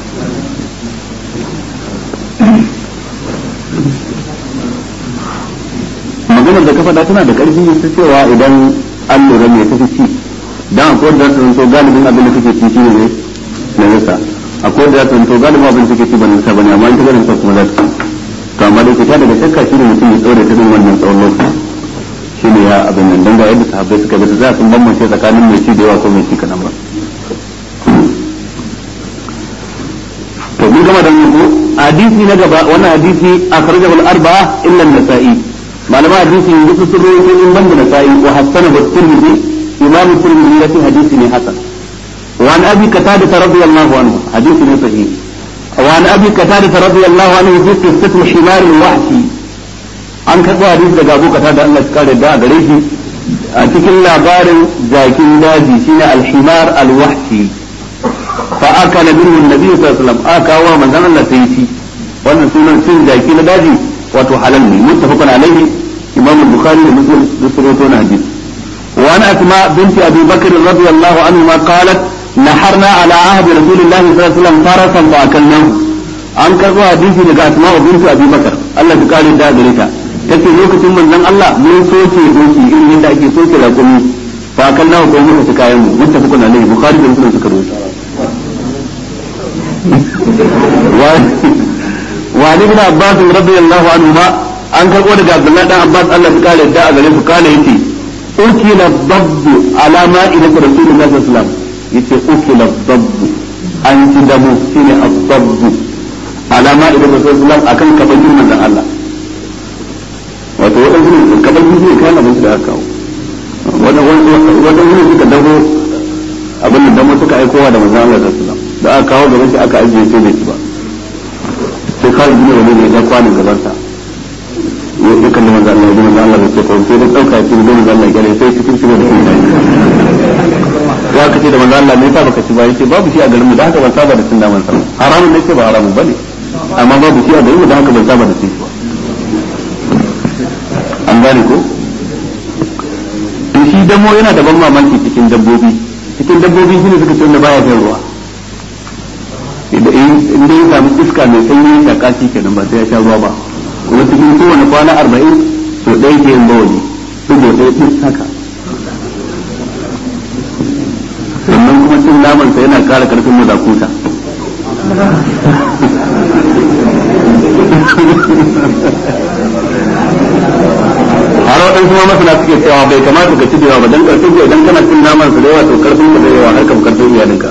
maganar da ka faɗa tana da ƙarfi ta cewa idan an lura me tafi ci dan akwai da su so galibin abin da kake ci shi ne na nasa akwai da su so galibin abin da kake ci ba nasa bane amma in ta ganin sa kuma za ta to amma da fita daga shakka shi ne mutum ya tsore ta din wannan tsawon lokaci shi ne ya abin nan dan ga yadda sahabbai suka bi za su bambance tsakanin mai ci da yawa ko mai ci kaɗan ba to mun gama da yanzu hadisi na gaba wannan hadisi akhrajahu al-arba'a illa an-nasa'i malama hadisi yanzu sun rawaito in banda nasa'i wa hasana wa tirmidhi imam tirmidhi ya ce hadisi ne hasan wa an abi qatada radiyallahu anhu hadisi ne sahih wa an abi qatada radiyallahu anhu fi qissati himar al-wahshi an karɓo hadisi daga abu qatada Allah ya kare da gare shi a cikin labarin jakin daji shine al-himar al-wahshi فأكل منه النبي صلى الله عليه وسلم أكا ومن ذن الله سيتي وأن سنة سن جاكي لداجي وتحللني متفق عليه إمام البخاري ومسلم بسروتون حديث وأن أسماء بنت أبي بكر رضي الله عنهما قالت نحرنا على عهد رسول الله صلى الله عليه وسلم فرسا فأكلناه an karɓo hadisi daga asma'u bintu abi bakar Allah ta kare da gare ta tace lokacin manzon Allah mun soke doki irin yadda ake soke raƙumi fa akalnahu ko muka ci kayan mu muttafaqun alaihi bukhari da muslim suka rubuta وعن ابن عباس رضي الله عنهما an karɓo daga Abdullah dan Abbas Allah ya kare da a gare su kana yace ukila dabbu ala ma'idat Rasulullah sallallahu alaihi wasallam yace ukila dabbu an ci damu shine ad-dabbu ala ma'idat Rasulullah akan kabajin manzon Allah wato wadansu ne kabajin ne kana abin da aka kawo wadansu ne suka dago abin da damo suka aikowa da manzon Allah sallallahu alaihi wasallam da aka kawo gaban shi aka ajiye sai bai ci ba sai kawai gina wani ne ya kwanin gaban sa ya kalli manzo Allah ya manzo Allah ce ko sai da dauka shi da manzo Allah ya sai cikin shi da shi ya kace da manzo Allah me yasa baka ci ba yace babu shi a garin mu da haka ban saba da cin naman sa haramun ne ce ba haramun bane amma babu shi a garin mu da haka ban saba da cin shi ba an gane ko to shi damo yana da ban mamaki cikin dabbobi cikin dabbobi shine suka ce wanda baya shan ruwa in dai ya samu iska mai sanyi ya shaka shi kenan ba sai ya sha ruwa ba kuma cikin kowane kwana arba'in so ɗaya ke yin bawali dubo ɗaya ɗin haka cin naman sa yana kara karfin mazakuta har waɗansu ma masana suke cewa bai kamata ka ci da yawa ba dan karfin ka idan kana cin naman sa da yawa to karfin ka da yawa har kam karfin iyalinka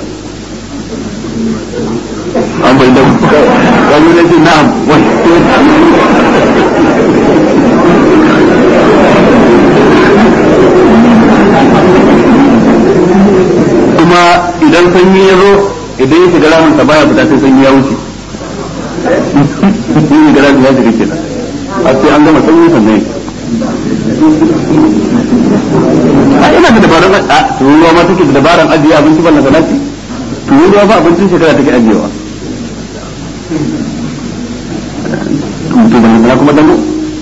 an bai da wani ne cin na'am kuma idan sanyi ya zo idan ya shiga ramin sa baya fita sai sanyi ya wuce shi ne gara ya shiga kenan a sai an gama sanyi sannan a ina da dabarun a tururuwa ma take da dabaran ajiye abinci ban na salati tururuwa ba abincin shekara take ajiyewa to ban kuma dango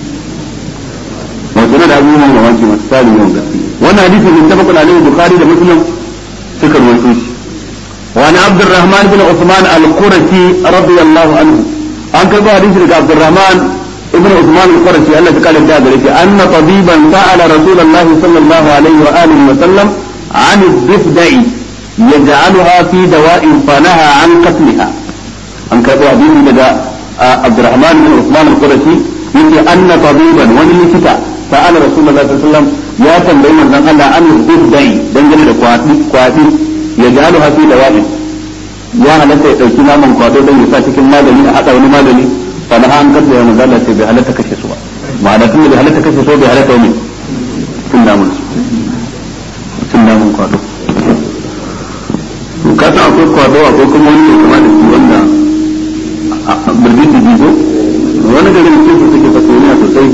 wato na da abubuwan mamaki masu tsari yawan gaske wannan hadisi ne tabakun alaihi bukhari da muslim suka ruwaito shi وعن عبد الرحمن بن عثمان القرشي رضي الله عنه an karɓo hadisi daga Abdurrahman ibn Uthman al-Qurashi Allah ta kare da gare shi anna tabiban sa'ala Rasulullahi sallallahu alaihi wa alihi wa sallam an ad-difda'i yaj'aluha fi dawa'in fanaha an qatliha an karɓo hadisi daga Abdurrahman ibn Uthman al-Qurashi yace anna tabiban wani likita sa'ala Rasulullahi sallallahu alaihi wa sallam ya tambayi manzon Allah an ad-difda'i dangane da kwati kwati yaj'aluha fi dawa'in ya halatta ya dauki naman kwado don ya sa cikin magani a hada wani magani fa na an kada ya manzo Allah ce bai halatta kashe su ba ma'ana tun da bai halatta kashe su bai halatta wani tun namun su tun namun kwado to ka san akwai kwado akwai kuma wani mai kama da shi wanda birgin da jigo wani garin cikin su suke fasoniya sosai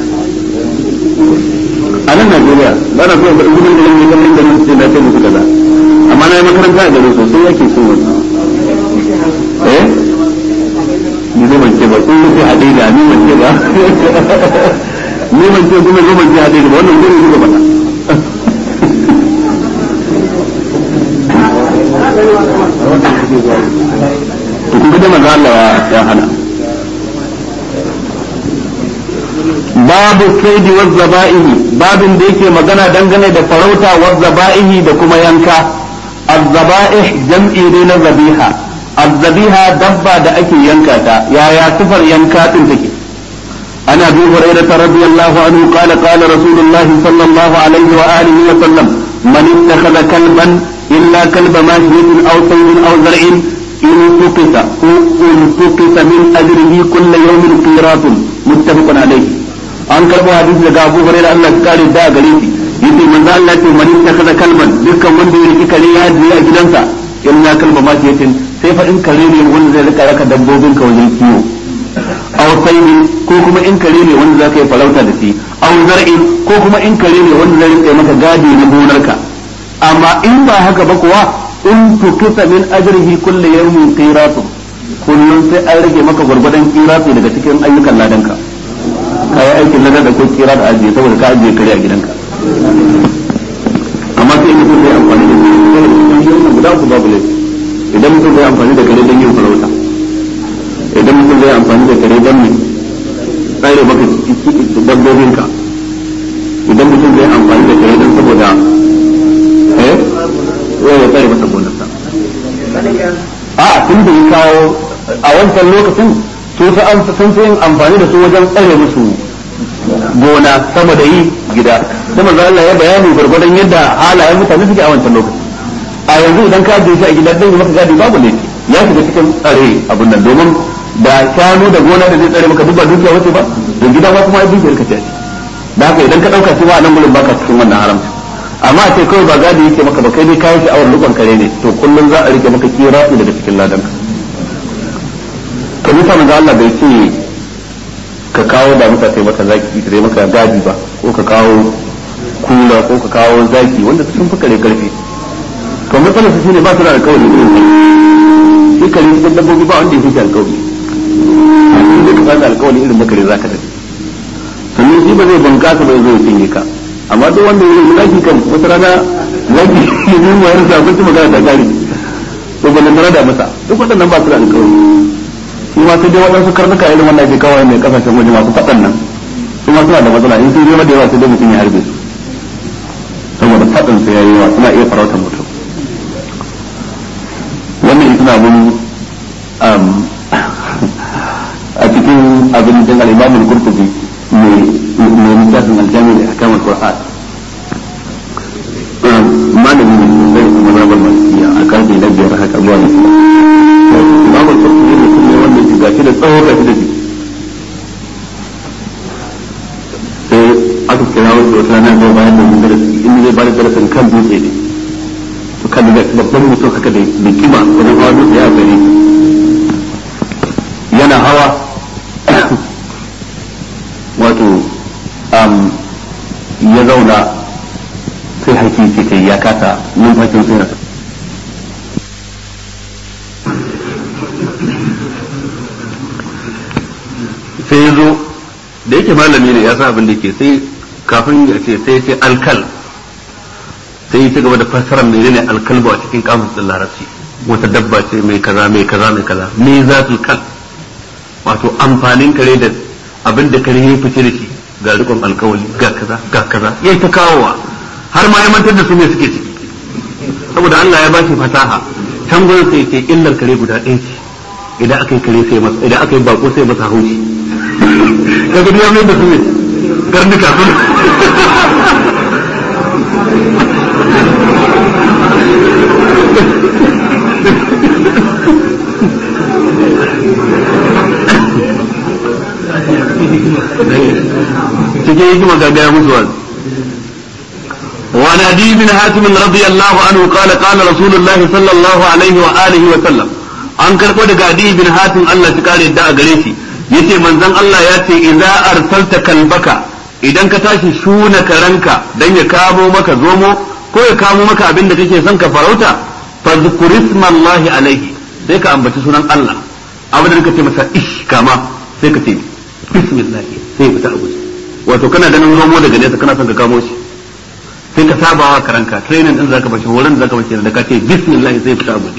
a nan Najeriya ba na so ga gudun da ne kan da mun ce da ce musu kaza amma na yi makaranta a garin sosai yake so wannan eh ni zai mance ba sun rufe haɗe da ni mance ba ni mance kuma zo mance haɗe da wannan gurin suka faɗa to kun ga manzo Allah ya hana babu kaidi wa zaba'ihi babin da yake magana dangane da farauta wa zaba'ihi da kuma yanka az-zaba'ih jam'i ne na zabiha az-zabiha dabba da ake yanka ta yaya sifar yanka din take عن ابي هريره رضي الله عنه قال قال رسول الله صلى الله عليه واله وسلم من اتخذ كلبا الا كلب ماشيه او صيد او زرع ان سقط التقط من اجره كل يوم قيراط متفق عليه an karbo hadisi daga Abu Hurairah Allah ya kare da gare shi yace manzo Allah ce man ittakhadha kalban dukkan wanda ya riki kare ya ajiye a gidansa illa kalba ma yatin sai fa in kare ne wanda zai rika raka dabbobin ka wajen kiwo aw sayyi ko kuma in kare ne wanda zaka yi farauta da shi aw zar'in ko kuma in kare ne wanda zai rika maka gadi na gonarka amma in ba haka ba kuwa in tukusa min ajrihi kullu yawmin qiratu kullun sai an rage maka gurgurdan qiratu daga cikin ayyukan ladanka kai aikin ladan da ko kira da ajiye saboda ka ajiye kare a gidanka amma sai mutum zai amfani da kare guda ku babu laifi idan mutum zai amfani da kare don yin farauta idan mutum zai amfani da kare don ne tsare maka dabbobinka idan mutum zai amfani da kare don saboda eh ya tsare masa gonarsa a tun da ya kawo a wancan lokacin su sun fi yin amfani da su wajen tsare musu gona sama da yi gida da manzo Allah ya bayani gurgurdan yadda halayen mutane suke a wancan lokaci a yanzu idan ka je shi a gida dan maka gadi babu ne ya shiga cikin tsare abun nan domin da shanu da gona da zai tsare maka duk ba dukiya wace ba da gida ma kuma dukiyar ka ce da haka idan ka dauka shi ba nan gurin baka cikin wannan haramci amma a ce kawai ba gadi yake maka ba kai dai kayan sha'awar lukon kare ne to kullum za a rike maka kira daga cikin ladanka ka bisa manzo Allah bai ce ka kawo da muka sai maka zaki da maka gadi ba ko ka kawo kula ko ka kawo zaki wanda sun fi kare karfi to matsalar su shine ba su da alƙawari irin shi kare cikin dabbobi ba wanda ya fi alƙawari in da ka fasa alƙawari irin makare za ka tafi sannan shi ba zai bunkasa ba zai cinye ka amma duk wanda ya yi zaki kan wata rana zaki ya yi wayar sa abinci magana ta gari to ba nan da masa duk waɗannan ba su da alƙawari shi ma sai dai waɗansu karnuka irin wannan ke kawai mai kasashen waje masu faɗan nan su ma suna da matsala in sun yi da yawa sai dai mutum ya harbe su saboda faɗin su yayi yawa suna iya farautar mutum tunanin a cikin abin da al-Imam al-Qurtubi mai mai littafin al-Jami' al-Ahkam al-Qur'an malami ne zai kuma rabar malikiya a karfe na biyar haka zuwa da Imam al-Qurtubi ne kuma wanda ya gashi da tsawo gashi da jiki sai aka kira wasu wata rana zai bayar da darasi inda zai bayar da darasin kan dutse ne to kan da babban mutum haka da kima wajen hawa dutse ya gare yana hawa wato ya zauna sai haki ce kai ya kasa numfashin sai na sai ya zo da yake malami ne ya sa abin da ke sai kafin ya ce sai ce alkal sai ya ci gaba da fassarar mai ne alkalba a cikin kamus din larabci wata dabba ce mai kaza mai kaza mai kaza me zatul kal wato amfanin kare da abin da kare ya fice da shi ga rikon alkawali ga kaza ga kaza ya ta kawowa har ma ya mantar da su ne suke ciki saboda Allah ya bashi fasaha can gurin sai ce illar kare guda ɗaya ce idan aka yi kare sai masa idan aka yi bako sai masa haushi kaga ya mai da su ne karnuka sun cikin hikima ga gaya musu wani وعن عدي بن حاتم رضي الله عنه قال قال رسول الله صلى الله عليه وآله وسلم an karɓo daga adi bin hatim Allah shi kare da a gare shi yace manzon Allah ya ce idza arsalta kalbaka idan ka tashi shuna karanka dan ya kamo maka zomo ko ya kamo maka abin da kake son ka farauta fadhkur ismallahi alaihi sai ka ambaci sunan Allah abin da kace masa ish kama sai ka ce bismillah sai fita a guje wato kana ganin zomo daga nesa kana son ka kamo shi sai ka saba wa karanka training din zaka bashi horon zaka bashi da ka ce bismillah sai fita a guje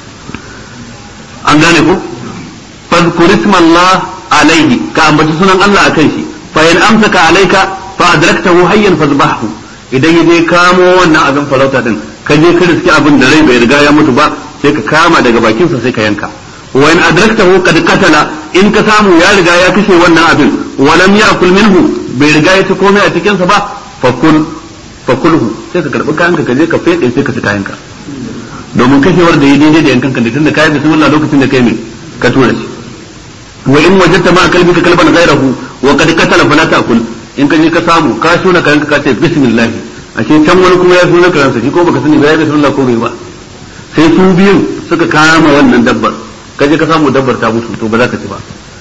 an gane ko fadhkur ismallah alaihi ka ambaci sunan Allah akan shi fa in amsaka alaika fa adraktahu hayyan fadhbahu idan yaje kamo wannan abin farauta din ka je ka riski abin da rai bai riga ya mutu ba sai ka kama daga bakin sa sai ka yanka wa in adraktahu qad qatala in ka samu ya riga ya kashe wannan abin wa lam ya'kul minhu bai riga ya ci komai a cikin sa ba fa kul fa kulhu sai ka karbi kayanka ka je ka fede sai ka ci kayanka domin kashewar da ya daidai da yankan kan tunda kai bismillah lokacin da kai mai ka tura shi wa in wajadta ma kalbika kalban ghayrahu wa qad qatala fala ta'kul in ka je ka samu ka shuna kayanka ka ce bismillah ashe can wani kuma ya shuna kayansa shi ko baka sani ba ya bismillah ko bai ba sai su biyun suka kama wannan dabbar ka je ka samu dabbar ta mutu to ba za ka ci ba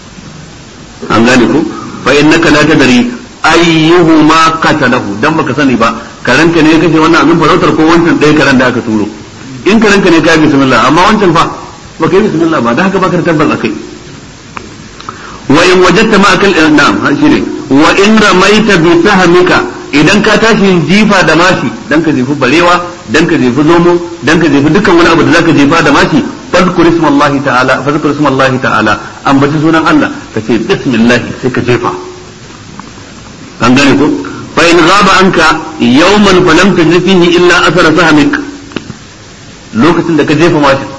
an gane ko fa innaka la tadri ayyuhuma qatalahu dan baka sani ba karanka ne ya kashe wannan abin farautar ko wancan ɗaya karan da aka turo in karanka ne ka yi bismillah amma wancan fa baka yi bismillah ba da haka baka da tabbas akai wa in wajadta ma akal na'am shine wa in ramaita bi sahmika idan ka tashi jifa da mashi dan ka jefi barewa dan ka jefi zomo dan ka jefi dukkan wani abu da zaka jefa da mashi fadkur ismallahi ta'ala fadkur ismallahi ta'ala ambaci sunan Allah ka ce bismillah sai ka jefa an gane ko fa in ghaba anka yawman falam tajid fihi illa athara sahmik lokacin da ka jefa mashin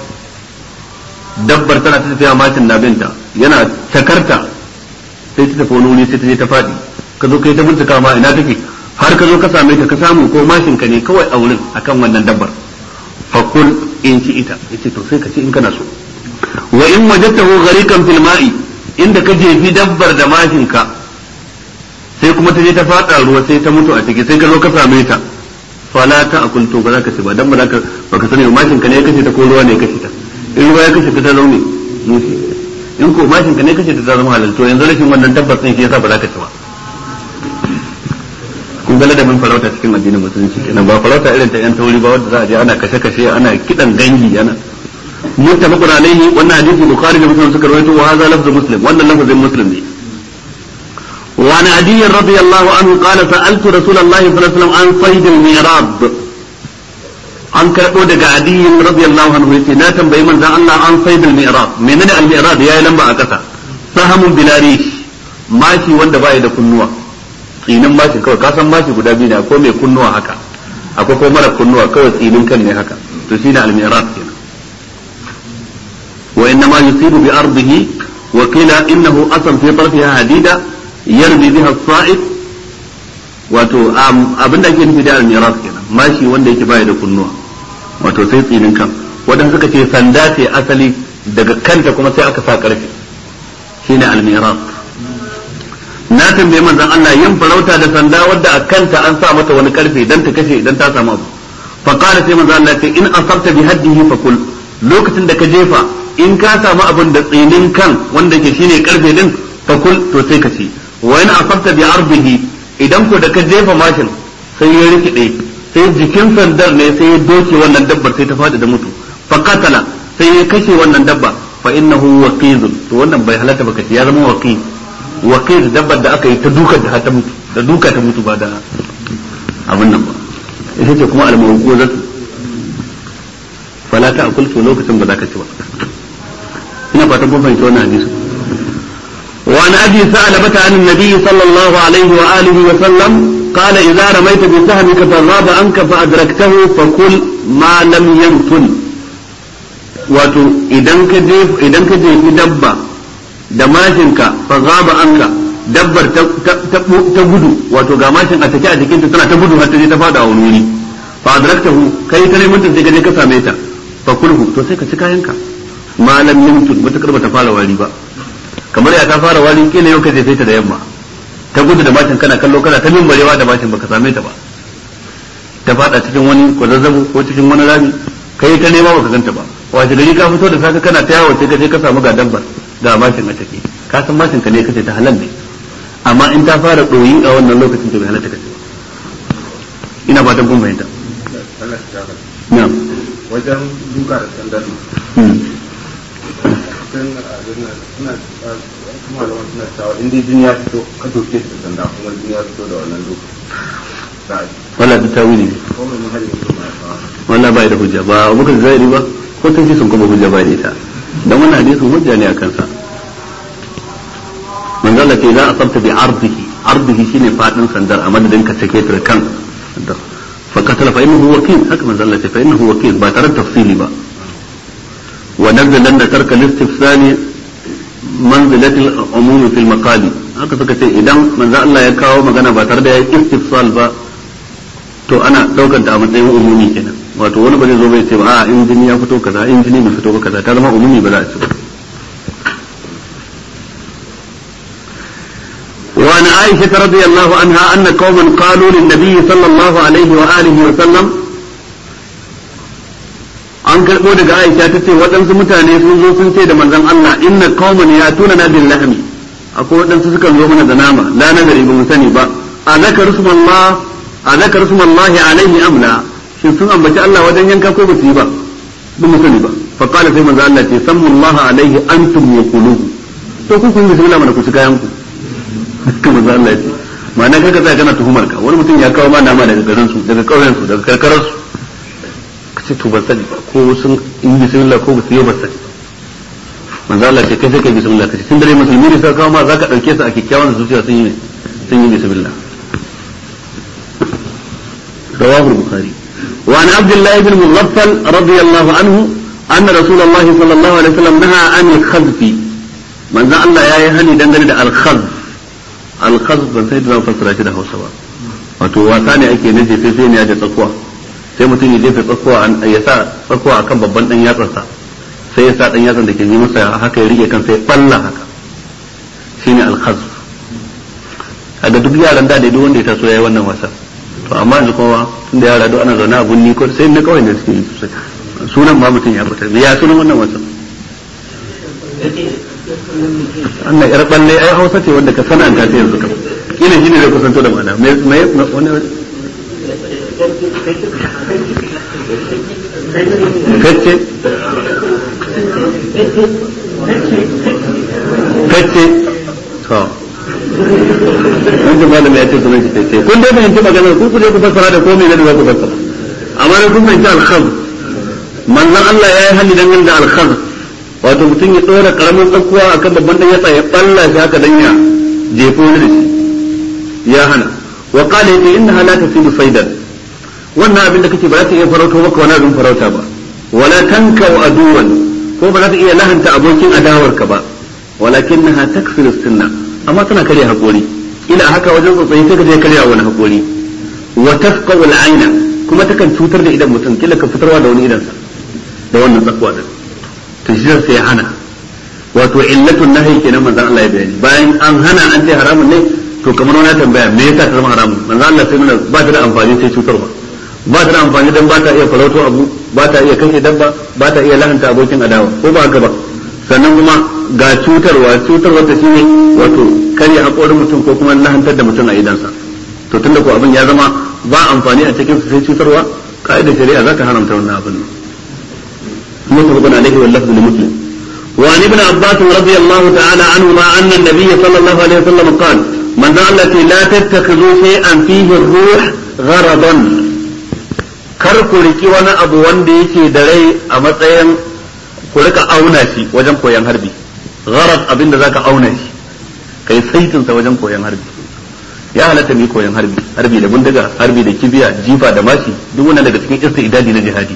dabbar tana ta tafiya mashin na binta yana takarta sai ta tafi wani wuri sai ta je ta faɗi ka zo kai ta bincika ma ina take har ka zo ka same ta ka samu ko mashin ka ne kawai a wurin akan wannan dabbar fakul in ci ita yace to sai ka ci in kana so wa in wajadtahu ghariqan fil ma'i inda ka jefi dabbar da mashin ka sai kuma ta je ta faɗa ruwa sai ta mutu a ciki sai ka zo ka same ta fala ta akul to ba za ka ci ba dan ba za ka baka sani mashin ka ne ya kashe ta ko ruwa ne ya kashe ta in ruwa ya kashe ta ta zaune mushi in ko mashin ka ne kashe ta ta zama halal to yanzu rashin wannan tabbas din shi yasa ba za ka ci ba kun ga ladabin farauta cikin addinin musulunci kenan ba farauta irin ta yan tauri ba wanda za a je ana kashe kashe ana kidan gangi ana muttafaqun alaihi wannan hadisi bukhari da muslim suka rawaito wa hadha lafzu muslim wannan lafzin muslim ne وعن عدي رضي الله عنه قال سألت رسول الله صلى الله عليه وسلم عن صيد الميراب an karɓo daga adiyin radiyallahu anhu yace na tambayi manzon Allah an said al-mi'rab menene al-mi'rab yayi lamba a ƙasa sahamun bilarish mashi wanda baya da kunnuwa tsinin mashi kawai ka san mashi guda biyu ne akwai mai kunnuwa haka akwai ko mara kunnuwa kawai tsinin kan ne haka to shine al-mi'rab kenan يصيب بأرضه وقيل إنه أصل في طرفها حديدة يرمي بها الصائد wato abin da ake nufi da almiras kenan mashi wanda yake baya da kunnuwa wato sai tsinin kan wadanda suka ce sanda ce asali daga kanta kuma sai aka sa karfe shine almiras na tambaye manzon Allah yin farauta da sanda wadda a kanta an sa mata wani karfe dan ta kashe idan ta samu abu fa qala sai manzon Allah ce in asabta bi haddihi fa kul lokacin da ka jefa in ka samu abin da tsinin kan wanda ke shine karfe din fa kul to sai ka ci wa in asabta bi arbihi idan ko da ka jefa mashin sai ya rikide sai jikin sandar ne sai ya doke wannan dabbar sai ta fadi da mutu fa qatala sai ya kashe wannan dabba fa innahu waqizun to wannan bai halatta ba kace ya zama waqiz waqiz dabbar da aka yi ta duka da ta mutu da duka ta mutu ba da abin nan ba ita ce kuma al-mawquzatu fala ta akul to lokacin ba za ka ci ba ina fatan kun fahimci wannan hadisi وعن ابي ثعلبة عن النبي صلى الله عليه واله وسلم قال اذا رميت بسهمك فغاب عنك فادركته فكل ما لم ينفل wato idan ka je idan ka jefi dabba da mashinka fa gaba anka dabbar ta gudu wato ga mashin a take a jikinta tana ta gudu har ta je ta fada a wani wuri fa adraktahu kai ta neman ta sai ka je ka same ta fa kulhu to sai ka ci kayanka malam yamtud matakar bata fara wari ba kamar ya ta fara wari kila yau ka je sai ta da yamma ta gudu da mashin kana kallo kana ta mimbarewa da mashin baka same ta ba ta fada cikin wani kwazazzabo ko cikin wani rami kai ta nema baka ganta ba wace gari ka fito da safe kana ta yawo sai ka je ka samu ga dabbar ga mashin a take ka san mashin ka ne kace ta halal ne amma in ta fara doyi a wannan lokacin to bai halatta kace ina fatan kun fahimta na'am wajen duka da sandar suna kuma da suna cewa in dai jini ya fito ka doke da sanda kuma jini ya fito da wannan duka wala da tawili ne ko mai muhalli ne ma ya wannan bai da hujja ba muka zairi ba ko sun ce sun kuma hujja ba da ita dan wannan hadisin hujja ne akan sa manzo Allah ce za a sabta bi ardihi ardihi shine fadin sandar a madadin ka sake ta kan fa katala fa innahu wakil haka manzo Allah ce fa innahu wakil ba tare da tafsili ba wa nazalan da tarka listifsali manzilatil umumi fil maqali haka suka ce idan manzo Allah ya kawo magana ba tare da ya istifsal ba to ana daukar ta a matsayin umumi kenan wato wani ba zai zo bai ce ba a in jini ya fito kaza in jini bai fito ba kaza ta zama umumi ba za a ci ba وعن عائشة رضي الله عنها أن قوما قالوا للنبي صلى الله عليه وآله وسلم an karɓo daga Aisha ta ce waɗansu mutane sun zo sun ce da manzon Allah inna qauman yatuna na bil lahmi akwai waɗansu sukan zo mana da nama la nagari ba mu sani ba a zakar Allah a zakar Allah alaihi amla shin sun ambaci Allah wajen yanka ko ba su yi ba ba mu sani ba fa qala sai manzo Allah ce sammu Allah alaihi antum yaquluhu to ku kun bismillah mana ku ci kayan ku haka manzo Allah ce ma'ana kaga sai kana tuhumar ka wani mutum ya kawo ma nama daga garin su daga kauyen su daga karkarar su kace to ban sani ba ko sun in bismillah ko ba su yi ba sani manzo Allah ce kai sai kai bismillah kace tun dare musulmi ne sai kawo ma zaka dauke su a kikkiawan zuciya sun yi sun yi bismillah رواه البخاري وعن عبد الله بن مغفل رضي الله عنه أن رسول الله صلى الله عليه وسلم نهى عن الخذف من ذا الله يا يهني دنگل الخذف الخذف ban sai da fassara shi da Hausa ba wato wasa ne ake nufi sai sai ne ya da tsakuwa sai mutum ya jefa tsakuwa ya sa tsakuwa akan babban dan yatsarsa sai ya sa dan yatsan da ke yi masa haka ya rike kan sai balla haka shine al-khazf kaga duk yaran da duk wanda ya taso yayi wannan wasa to amma yanzu kowa tunda yara duk ana zaune a gunni ko sai na kawai da suke yi sosai sunan ma mutum ya fita ya sunan wannan wasan Allah yar balle ai Hausa ce wanda ka sana ta yanzu kam kila shine zai kusanto da mana me me wani kacce kacce to wanda malami ya ce sunan shi ce kun dai fahimci maganar ku kuje ku fassara da komai ne da za ku fassara amma ne kun fahimci al-khaz manzon Allah ya yi hali dangane da al-khaz wato mutum ya tsora karamin tsakuwa akan babban dan yatsa ya balla shi haka dan ya jefo da shi ya hana wa qala yace innaha la tasidu saydan wannan abin da kake ba za ta iya farauto maka wani abin farauta ba wala tankau aduwan ko ba za ta iya lahanta abokin adawarka ba walakinnaha takfiru sunna amma tana karya hakori ila haka wajen tsotsayi sai ka je karya wani hakori wa tafqa'u al-aina kuma takan cutar da idan mutum kila ka fitarwa da wani idansa da wannan tsakwa din to shi sai ya hana wato illatun nahi kenan manzon Allah ya bayani bayan an hana an ce haramun ne to kamar wani tambaya me yasa ta zama haramun manzon Allah sai nuna ba ta da amfani sai cutarwa ba ta da amfani dan ba ta iya farauto abu ba ta iya kashe dabba ba ta iya lahanta abokin adawa ko ba haka ba sannan kuma ga cutarwa cutarwa ta shine wato karya haƙorin mutum ko kuma lahantar da mutum a idansa to tunda ko abin ya zama ba amfani a cikin sai cutarwa ka'idar shari'a za ta haramta wannan abin متفق عليه واللفظ لمسلم وعن ابن عباس رضي الله تعالى عنهما أن النبي صلى الله عليه وسلم قال من التي لا تتخذوا شيئا فيه الروح غرضا kar ku riki wani abu wanda yake da rai a matsayin ku rika auna shi wajen koyon harbi gharad abinda zaka auna shi kai saitin sa wajen koyon harbi ya halatta ne koyon harbi harbi da bindiga harbi da kibiya jifa da mashi duk wannan daga cikin istidadi na jihadi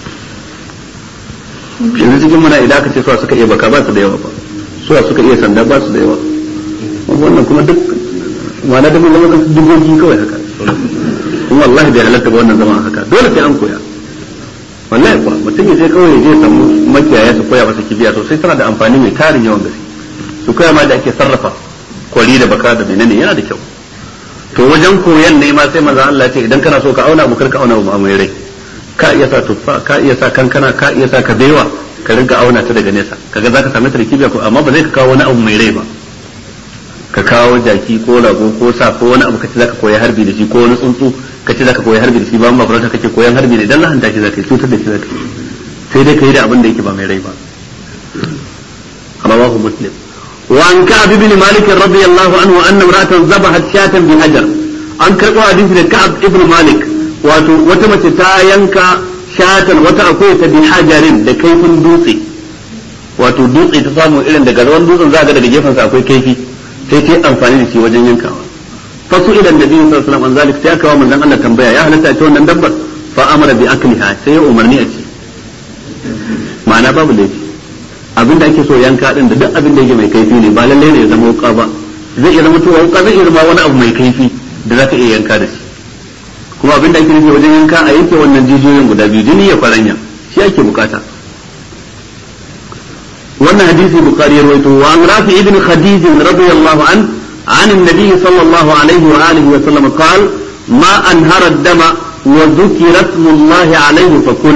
yanzu cikin muna idan aka ce suwa suka iya baka ba su da yawa ba suwa suka iya sanda ba su da yawa wannan kuma duk ma'ana da mun zama dubogi kawai haka kuma wallahi bai halatta ba wannan zama haka dole sai an koya wallahi kuwa mutum ya je kawai ya je samu makiyaya su koya masa kibiya sosai tana da amfani mai tarin yawan gaske su koya ma da ake sarrafa kwari da baka da menene yana da kyau to wajen koyan ne ma sai manzo Allah ya ce idan kana so ka auna abu kar ka auna abu mai rai ka iya sa tuffa ka iya sa kankana ka iya sa kabewa ka rinka auna ta daga nesa kaga zaka same ta da kibiya ko amma ba zai ka kawo wani abu mai rai ba ka kawo jaki ko rago ko sa ko wani abu kace zaka koyi harbi da shi ko wani tsuntsu kace zaka koyi harbi da shi ba amma farauta kake koyan harbi ne dan lahanta shi zaka yi cutar da shi zaka yi sai dai kai da abin da yake ba mai rai ba rawahu muslim wa an ka'ab ibn malik radiyallahu anhu anna imra'atan zabahat shatan bi hajar an karbo hadisi da ka'ab ibn malik wato wata mace ta yanka shatan wata akwai ta bi hajarin da kaifin dutse wato dutse ta samu irin daga ruwan dutsen za ga daga gefen sa akwai kaifi sai ta yi amfani da shi wajen yankawa fasu idan da biyu sallallahu alaihi wasallam zalik sai aka wa manzon Allah tambaya ya halatta ce wannan dabbar fa amara bi akliha sai ya umarni a ci ma'ana babu laifi abinda ake so yanka din da duk abin da yake mai kaifi ne ba lalle ne ya zama wuka ba zai iya zama tuwa wuka zai iya zama wani abu mai kaifi da za ka iya yanka da shi kuma abin da ake nufi wajen yanka a yanke wannan jijiyoyin guda biyu jini ya faranya shi ake bukata wannan hadisi bukari ya rawaito wa an rafi ibn khadij radiyallahu an عن النبي صلى الله عليه وآله وسلم قال ما أنهر الدم وذكر اسم الله عليه فكل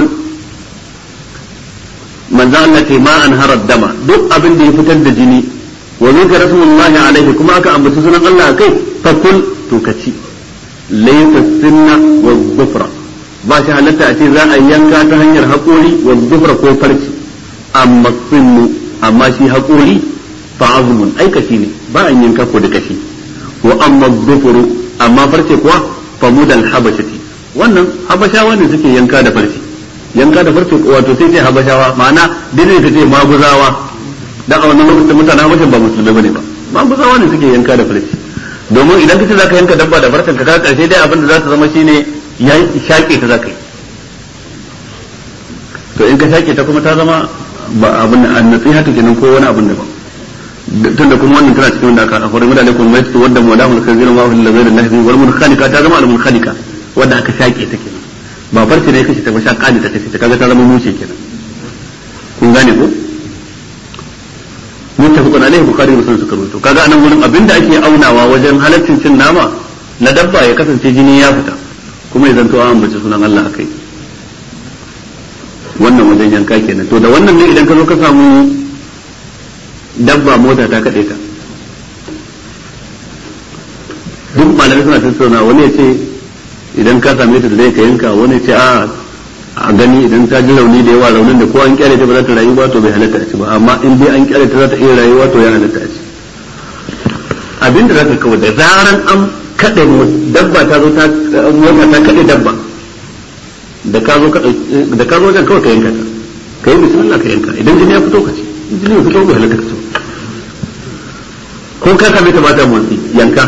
من ذلك ما أنهر الدم دق أبن دي فتد جني وذكر اسم الله عليه كما أكا أم بسسنا الله كيف فكل تكتي laysa sinna wa dhufra ba shi halatta a ce za a yanka ta hanyar haƙori wa dhufra ko farci amma sinnu amma shi haƙori fa azmun ai kashi ne ba an yanka ko da kashi wa amma dhufru amma farce kuwa fa mudal habashati wannan habashawa ne suke yanka da farce yanka da farce wato sai ce habashawa ma'ana dai ta ce maguzawa dan a wannan lokacin mutanen habashin ba musulmai bane ba maguzawa ne suke yanka da farce domin idan kace zaka yanka dabba da farcen ka karshe dai abin da za ta zama shine ya shaƙe ta zaka yi to in ka shaƙe ta kuma ta zama ba abin da an nasiha ta kenan ko wani abin da ba tunda kuma wannan tana cikin wanda aka akwai mutane kuma mai su wanda mawdahul kazir ma hul lazir lahi wal munkhaliqa ta zama al munkhaliqa wanda aka shaƙe ta kenan ba farce ne kace ta ba shaƙa ne ta kace ta kaga ta zama mushe kenan kun gane ko muttafaqun alaihi bukhari da muslim suka rubuto kaga anan gurin abinda ake aunawa wajen halaccin cin nama na dabba ya kasance jini ya fita kuma ya zanto an ambaci sunan Allah akai wannan wajen yanka kenan to da wannan ne idan ka zo ka samu dabba mota ta kade ta duk malamai suna tattauna wani ya ce idan ka same ta da zai ka yanka wani ya ce a a gani idan ta ji rauni da yawa raunin da ko an kyale ta ba za ta rayu ba to bai halatta a ci ba amma in dai an kyale ta za ta iya rayuwa to ya halatta a ci abin da za ka kawai da zaran an kaɗe dabba ta zo ta mota ta kaɗe dabba da ka zo da ka zo wajen kawai ka yanka ta ka yi bismillah ka yanka idan jini ya fito ka ci jini ya fito bai halatta ka ci ko ka same ta ba ta motsi yanka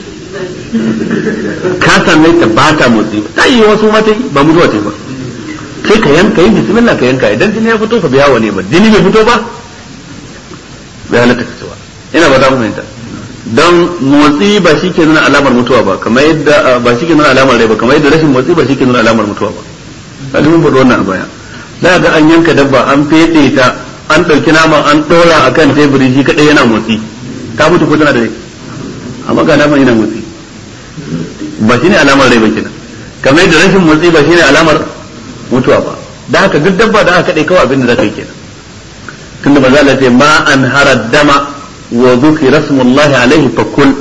ka same ta ba ta motsi ta yi wasu mata ba mutuwa ce ba sai ka yanka yi bismillah ka yanka idan jini ya fito ka biya wani ba jini bai fito ba bai halatta ka cewa ina ba za mu fahimta don motsi ba shi ke nuna alamar mutuwa ba kamar yadda ba shi ke nuna alamar rai ba kamar yadda rashin motsi ba shi ke nuna alamar mutuwa ba kaji mun faɗi wannan a baya za ga an yanka dabba an fede ta an ɗauki naman an ɗora a kan teburi shi kaɗai yana motsi ta mutu ko tana da rai amma ga naman yana motsi ba shi ne alamar rai ba kenan kamar yadda rashin motsi ba shi ne alamar mutuwa ba da haka duk dabba da aka kaɗai kawai abin da za ka yi kenan tunda maza Allah ce ma an hara dama wa zukira smullahi alaihi fakul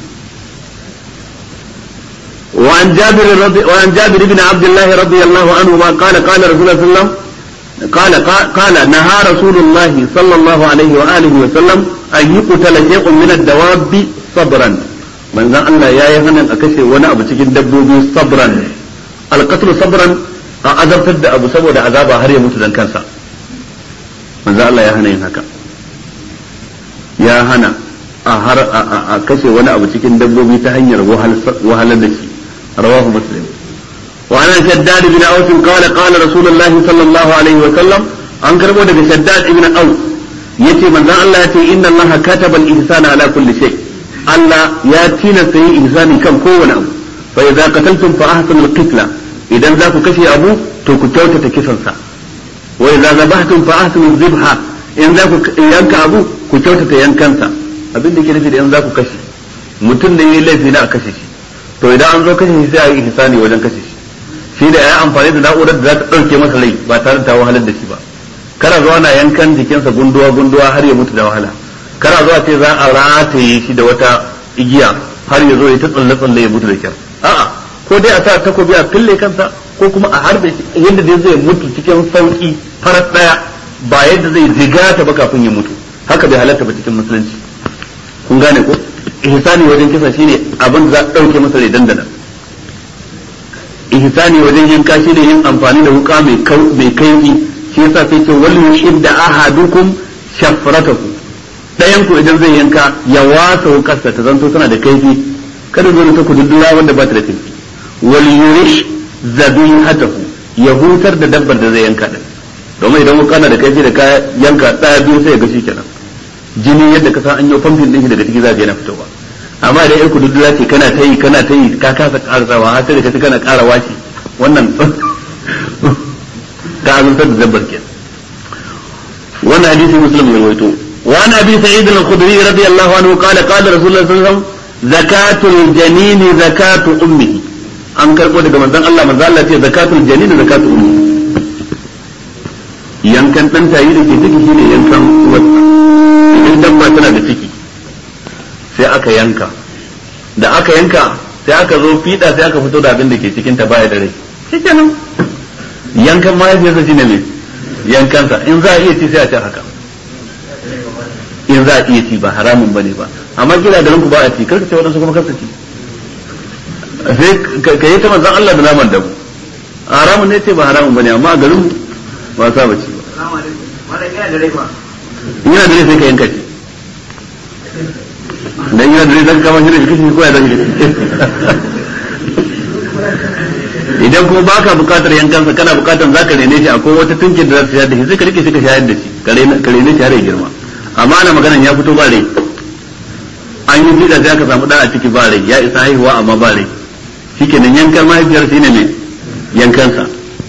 وعن جابر رضي وعن جابر بن عبد الله رضي الله عنهما قال قال رسول الله صلى الله عليه وسلم قال قال نهى رسول الله صلى الله عليه واله وسلم ان يقتل شيء من الدواب صبرا من ذا الله يا يهنا اكشي وانا ابو cikin dabbobi sabran alqatl sabran a azabtar da abu saboda azaba har ya mutu dan kansa manzo Allah ya hana yin haka ya hana a har a kashe wani abu cikin dabbobi ta hanyar wahalar da shi رواه مسلم وعن شداد بن أوس قال قال رسول الله صلى الله عليه وسلم أن كربو دك شداد بن أوس يتي من ذا الله يتي إن الله كتب الإحسان على كل شيء الله ياتينا سي إحسان كم كون أبو فإذا قتلتم فأحسنوا القتلة إذا ذاك كشي أبو تكتوت تكسنسا وإذا ذبحتم فأحسنوا الذبحة إن ذاك ينك أبو كتوت ينكنسا abin da ke nufi da in za ku kashe mutum da yi laifi na a kashe shi to idan an zo kashe shi sai a yi ihsani wajen kashe shi shi da ya amfani da na'urar da za ta ɗauke masa rai ba tare da ta wahalar da shi ba kara zuwa na yankan jikinsa gunduwa gunduwa har ya mutu da wahala kara zuwa ce za a rataye shi da wata igiya har ya zo ya ta tsalle tsalle ya mutu da kyar a'a ko dai a sa takobi a fille kansa ko kuma a harbe shi yadda dai zai mutu cikin sauki farar daya ba yadda zai jigata ba kafin ya mutu haka bai halatta ba cikin musulunci kun gane ko ihsani wajen kisa shine abin da za a dauke masa rai dandana ihsani wajen yanka shine yin amfani da wuka mai mai kaifi shi yasa sai ce wal yushidda ahadukum shafratahu dayan ku idan zai yanka ya wasa wukarsa ta zanto tana da kaifi kada zo ta kududdura wanda ba ta da kaifi wal yurish zabihatahu ya hutar da dabbar da zai yanka din domin idan wuka na da kaifi da ka yanka daya biyu sai ya ga shi kenan jini yadda ka san an yi famfin din shi daga ciki za ka yana fitowa amma idan yar kududdura ce kana ta yi kana ta yi ka kasa karasawa har sai da ka kana kara washi wannan ka azuntar da dabbar ke wannan hadisi muslim ya rawaito wa an abi sa'id al-khudri radiyallahu anhu qala qala rasulullah sallallahu alaihi wasallam zakatul janini zakatu ummihi an karbo daga manzon Allah manzon Allah ce zakatul janini zakatu ummihi yankan dan tayi da ke ciki shine yankan uwarsa idan dabba tana da ciki sai aka yanka da aka yanka sai aka zo fiɗa sai aka fito da abin da ke cikin ta baya da rai shikenan yankan mahaifiyarsa shine ne yankansa in za a iya ci sai a ci haka in za a iya ci ba haramun bane ba amma kila da ranku ba a ci karka ce wadansu kuma karka ci sai ka yi ta manzan Allah da naman dabu haramun ne ce ba haramun bane amma a garin ba sa ba ci ba yana da rai sai ka yanka ci dan yana da rai zaka kama shi da kishi ko ya zaka idan kuma baka bukatar yankansa kana bukatar zaka rene shi akwai wata tunkin da za ta shayar da shi sai ka rike shi ka shayar da shi ka rene shi har ya girma amma ana maganan ya fito ba rai an yi fida sai aka samu da a ciki ba rai ya isa haihuwa amma ba rai shikenan yankan mahaifiyar shi ne mai yankansa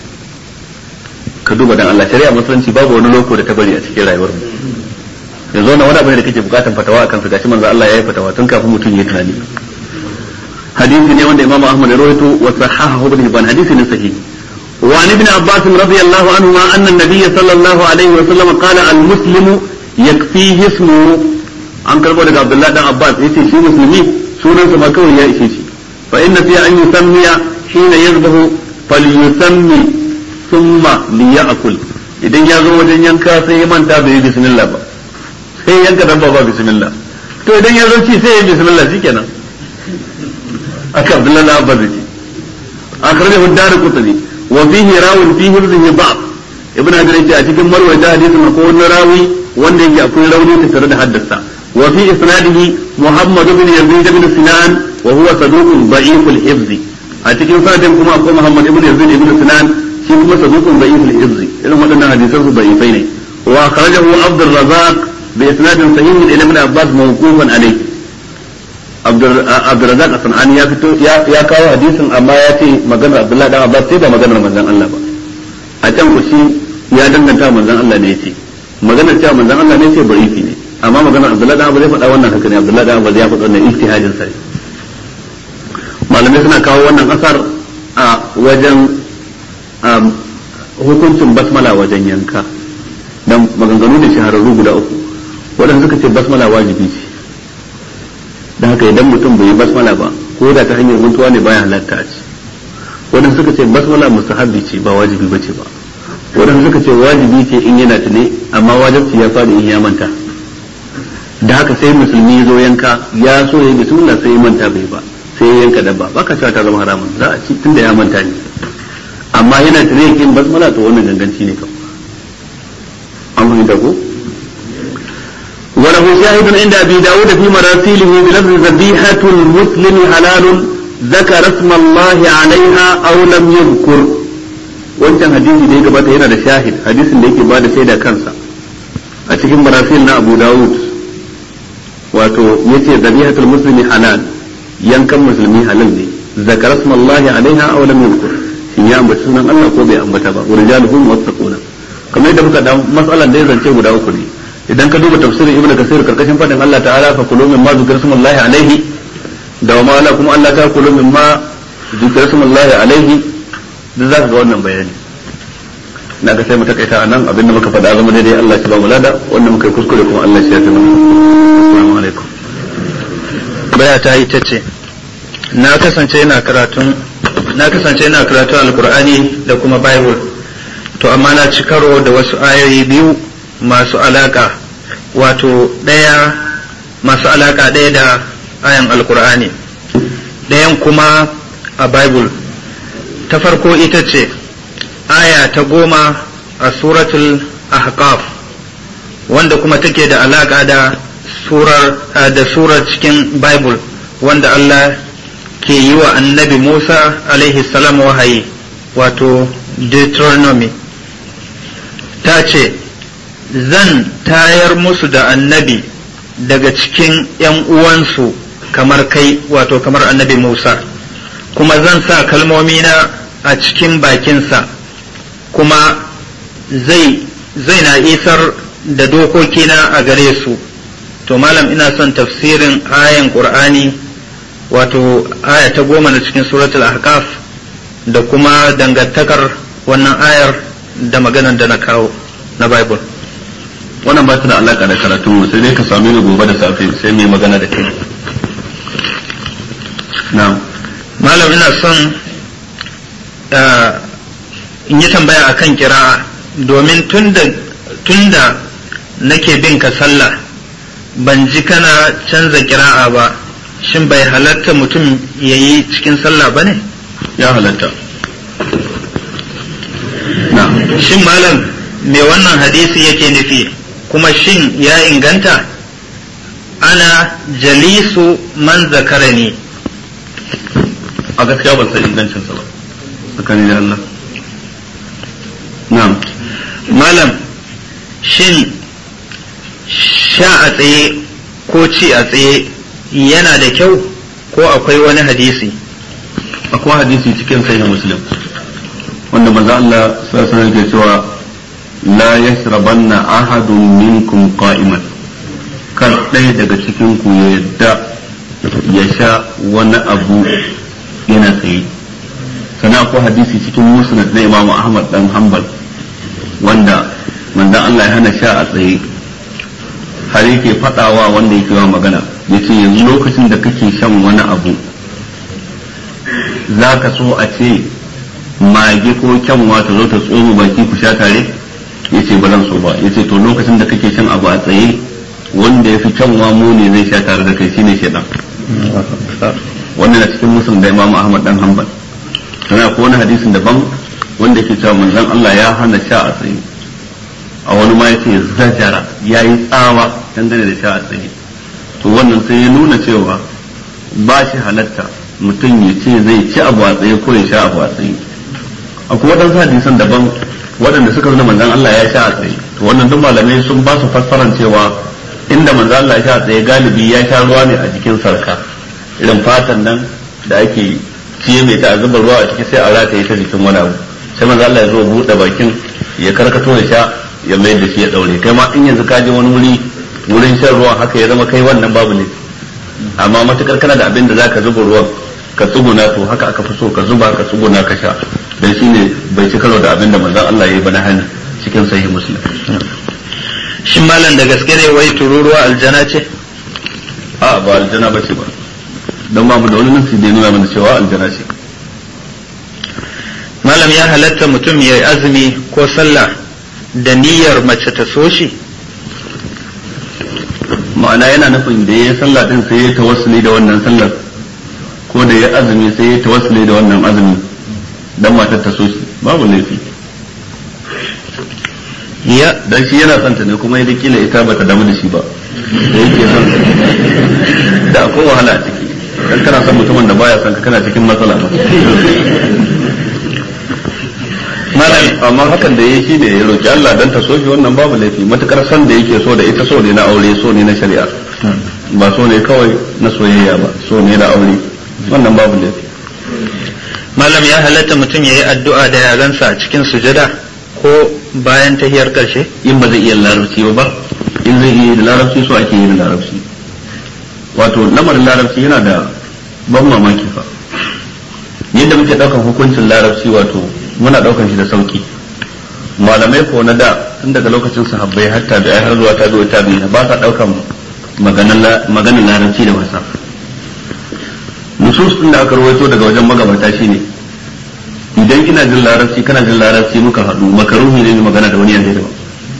ka duba dan Allah shari'a musulunci babu wani loko da ta bari a cikin rayuwar mu yanzu wannan wani abu ne da kake bukatan fatawa akan su gashi manzo Allah ya yi fatawa tun kafin mutum ya tunani hadisi ne wanda Imam Ahmad ya rawaito wa sahahahu ibn Hibban hadisi ne sahihi wa an ibn Abbas radiyallahu anhu ma anna an-nabiy sallallahu alaihi wa sallam qala al-muslimu yakfihi ismuhu an karbo daga Abdullah dan Abbas yace shi musulmi sunansa ma kawai ya ishe shi fa inna fi an yusammiya hina yazbahu falyusammi thumma liya'kul idan ya zo wajen yanka sai ya manta bai yi bismillah ba sai yanka dabba ba bismillah to idan ya zo ci sai ya bismillah shikenan aka Abdullah na Abbas ce akhrajahu ad-Darqutni wa fihi rawin fi hifzihi ba'd ibn Hajar yace a cikin marwayata hadisin ko wani rawi wanda yake akwai rauni tare da haddasa wa fi isnadihi Muhammad ibn Yazid ibn Sinan wa huwa saduqun da'if al-hifzi a cikin sanadin kuma akwai Muhammad ibn Yazid ibn Sinan shi kuma saduqun da'if al-izzi irin waɗannan hadisan su da'ifai ne wa kharajahu Abdul Razzaq bi isnadin sahih ila Ibn Abbas mawqufan alayhi Abdul Razzaq Sanani ya fito ya kawo hadisin amma ya ce maganar Abdullahi dan Abbas sai ba maganar manzon Allah ba a can ku shi ya danganta manzon Allah ne yace maganar cewa manzon Allah ne yace da'ifi ne amma maganar Abdullahi dan Abbas zai faɗa wannan haka ne Abdullahi dan Abbas ya faɗa wannan ijtihadin sa malamai suna kawo wannan asar a wajen hukuncin basmala wajen yanka dan maganganu da shahararru guda uku waɗanda suka ce basmala wajibi ce da haka idan mutum bai yi basmala ba ko da ta hanyar mutuwa ne baya halatta a ci waɗanda suka ce basmala mustahabbi ce ba wajibi ba ce ba waɗanda suka ce wajibi ce in yana tune amma wajibci ya faɗi in ya manta da haka sai musulmi zo yanka ya so ya yi bismillah sai ya manta bai ba sai ya yanka dabba baka cewa ta zama haramun za a ci tunda ya manta ne amma yana tare yake yin basmala to wannan ganganci ne kawai an fahimta ko وله شاهد عند ابي داود في مراسيله بلفظ ذبيحة المسلم حلال ذكر اسم الله عليها او لم يذكر wancan hadisi da ya gabata yana da shahid hadisin da yake ba da shaida kansa a cikin marasil na abu dawud wato yace zabihatul muslimi halal yankan musulmi halal ne zakar asmallahi alaiha aw lam yuzkur shin ya ambaci sunan Allah ko bai ambata ba urijaluhum wattaquna kamar yadda muka da mas'alan da ya zance guda uku ne idan ka duba tafsirin ibnu kasir karkashin fadin Allah ta'ala fa kulu mimma zikra smullahi alaihi da wa ma'ala kuma Allah ta kulu mimma zikra smullahi alaihi duk zaka ga wannan bayani na ga sai mu takaita anan abinda muka faɗa zama daidai Allah ya ba mu lada wanda muka yi kuskure kuma Allah ya yafe mana assalamu alaikum baya ta yi tace na kasance ina karatun na kasance ina karatun alqur'ani da kuma bible to amma na ci karo da wasu ayoyi biyu masu alaka wato ɗaya masu alaka ɗaya da ayan alkur'ani ɗayan kuma a bible ta farko ita ce aya ta goma a suratul ahqaf wanda kuma take da alaka da surar da surar cikin bible wanda Allah ke yi wa annabi Musa alaihi salam wahayi wato Deuteronomy ta ce zan tayar musu da annabi daga cikin ‘yan uwansu kamar kai wato kamar annabi Musa, kuma zan sa kalmomina a cikin bakinsa, kuma zai, zai na isar da dokokina a gare su. To, malam ina son tafsirin ayan ƙur'ani wato aya ta goma da cikin suratul ahqaf da kuma dangantakar wannan ayar da maganar da na kawo na Bible. wannan ba ta da alaka da karatun mu sai dai ka same ni gobe da safe sai mai magana da kai na'am malam ina son in yi tambaya akan kira'a domin tunda tunda nake bin ka sallah ban ji kana canza kira'a ba shin bai halatta mutum ya yi cikin sallah ba ne ya halatta na'am shin malam me wannan hadisi yake nufi kuma shin ya inganta ana jalisu man zakarani a gaskiya ban san ingancinsa ba tsakanin da Allah na'am malam shin sha a tsaye ko ci a tsaye yana da kyau ko akwai wani hadisi akwai hadisi cikin sahih muslim wanda manzo Allah sallallahu alaihi wasallam ke cewa la yashrabanna ahadun minkum qa'iman kar ɗaya daga cikin ku ya yadda ya sha wani abu yana tsaye sana akwai hadisi cikin musnad na Imam Ahmad dan Hanbal wanda manzon Allah ya hana sha a tsaye har yake fadawa wanda yake wa magana yace yanzu lokacin da kake shan wani abu zaka so a ce mage ko kyanwa ta zo ta tsoro baki ku sha tare yace ba zan so ba yace to lokacin da kake shan abu a tsaye wanda yafi kyanwa muni zai sha tare da kai shine shedan wannan na cikin musulun da Imam Ahmad dan Hanbal sana ko wani hadisin daban wanda yake cewa manzon Allah ya hana sha a tsaye a wani ma yace zajara yayi tsawa dangane da sha a tsaye to wannan sai ya nuna cewa ba shi halatta mutum ya ce zai ci abu a tsaye ko ya sha abu a tsaye akwai waɗansu hadisan daban waɗanda suka nuna manzon Allah ya sha a tsaye to wannan duk malamai sun ba su fassaran cewa inda manzon Allah ya sha a tsaye galibi ya sha ruwa ne a jikin sarka irin fatan nan da ake ciye mai ta zuba ruwa a ciki sai a rataye ta jikin wani abu sai manzon Allah ya zo buɗe bakin ya karkato ya sha ya mayar da shi ya daure kai ma in yanzu ka je wani wuri wurin shan ruwan haka ya zama kai wannan babu ne amma matukar kana da abin da zaka zuba ruwan ka tsuguna to haka aka fi so ka zuba ka tsuguna ka sha dan shine bai ci karo da abin da manzon Allah ya yi ba na hani cikin sahih muslim shin malam da gaske ne wai tururuwa aljana ce a ba aljana ba ce ba dan ba mu da wani nasi da ya nuna mana cewa aljana ce malam ya halatta mutum ya yi azumi ko sallah da niyyar mace ta so shi ma'ana yana nufin da ya yi sallah din sai ya tawassuli da wannan sallar ko da ya azumi sai ya tawassuli da wannan azumi dan matar ta so shi babu laifi ya dan shi yana son ta ne kuma yadda kila ita bata damu da shi ba da yake son da akwai wahala a ciki dan kana son mutumin da baya son ka kana cikin matsala malam amma hakan da yake ne ya roki Allah dan ta so shi wannan babu laifi matukar son da yake so da ita so ne na aure so ne na shari'a ba so ne kawai na soyayya ba so ne na aure wannan babu laifi malam ya halatta mutum ya yi addu'a da yarensa a cikin sujada ko bayan tahiyar karshe in ba zai iya larabci ba ba in zai iya da larabci so ake yi da larabci wato lamarin larabci yana da ban mamaki fa yadda muke daukan hukuncin larabci wato muna daukan shi da sauki malamai ko na da tun daga lokacin sahabbai hatta da har zuwa ta zuwa ta biyu ba sa daukan maganar larabci da wasa nusus din da aka rawaito daga wajen magabata shine idan ina jin larabci kana jin larabci muka haɗu makaruhi ne magana da wani yare da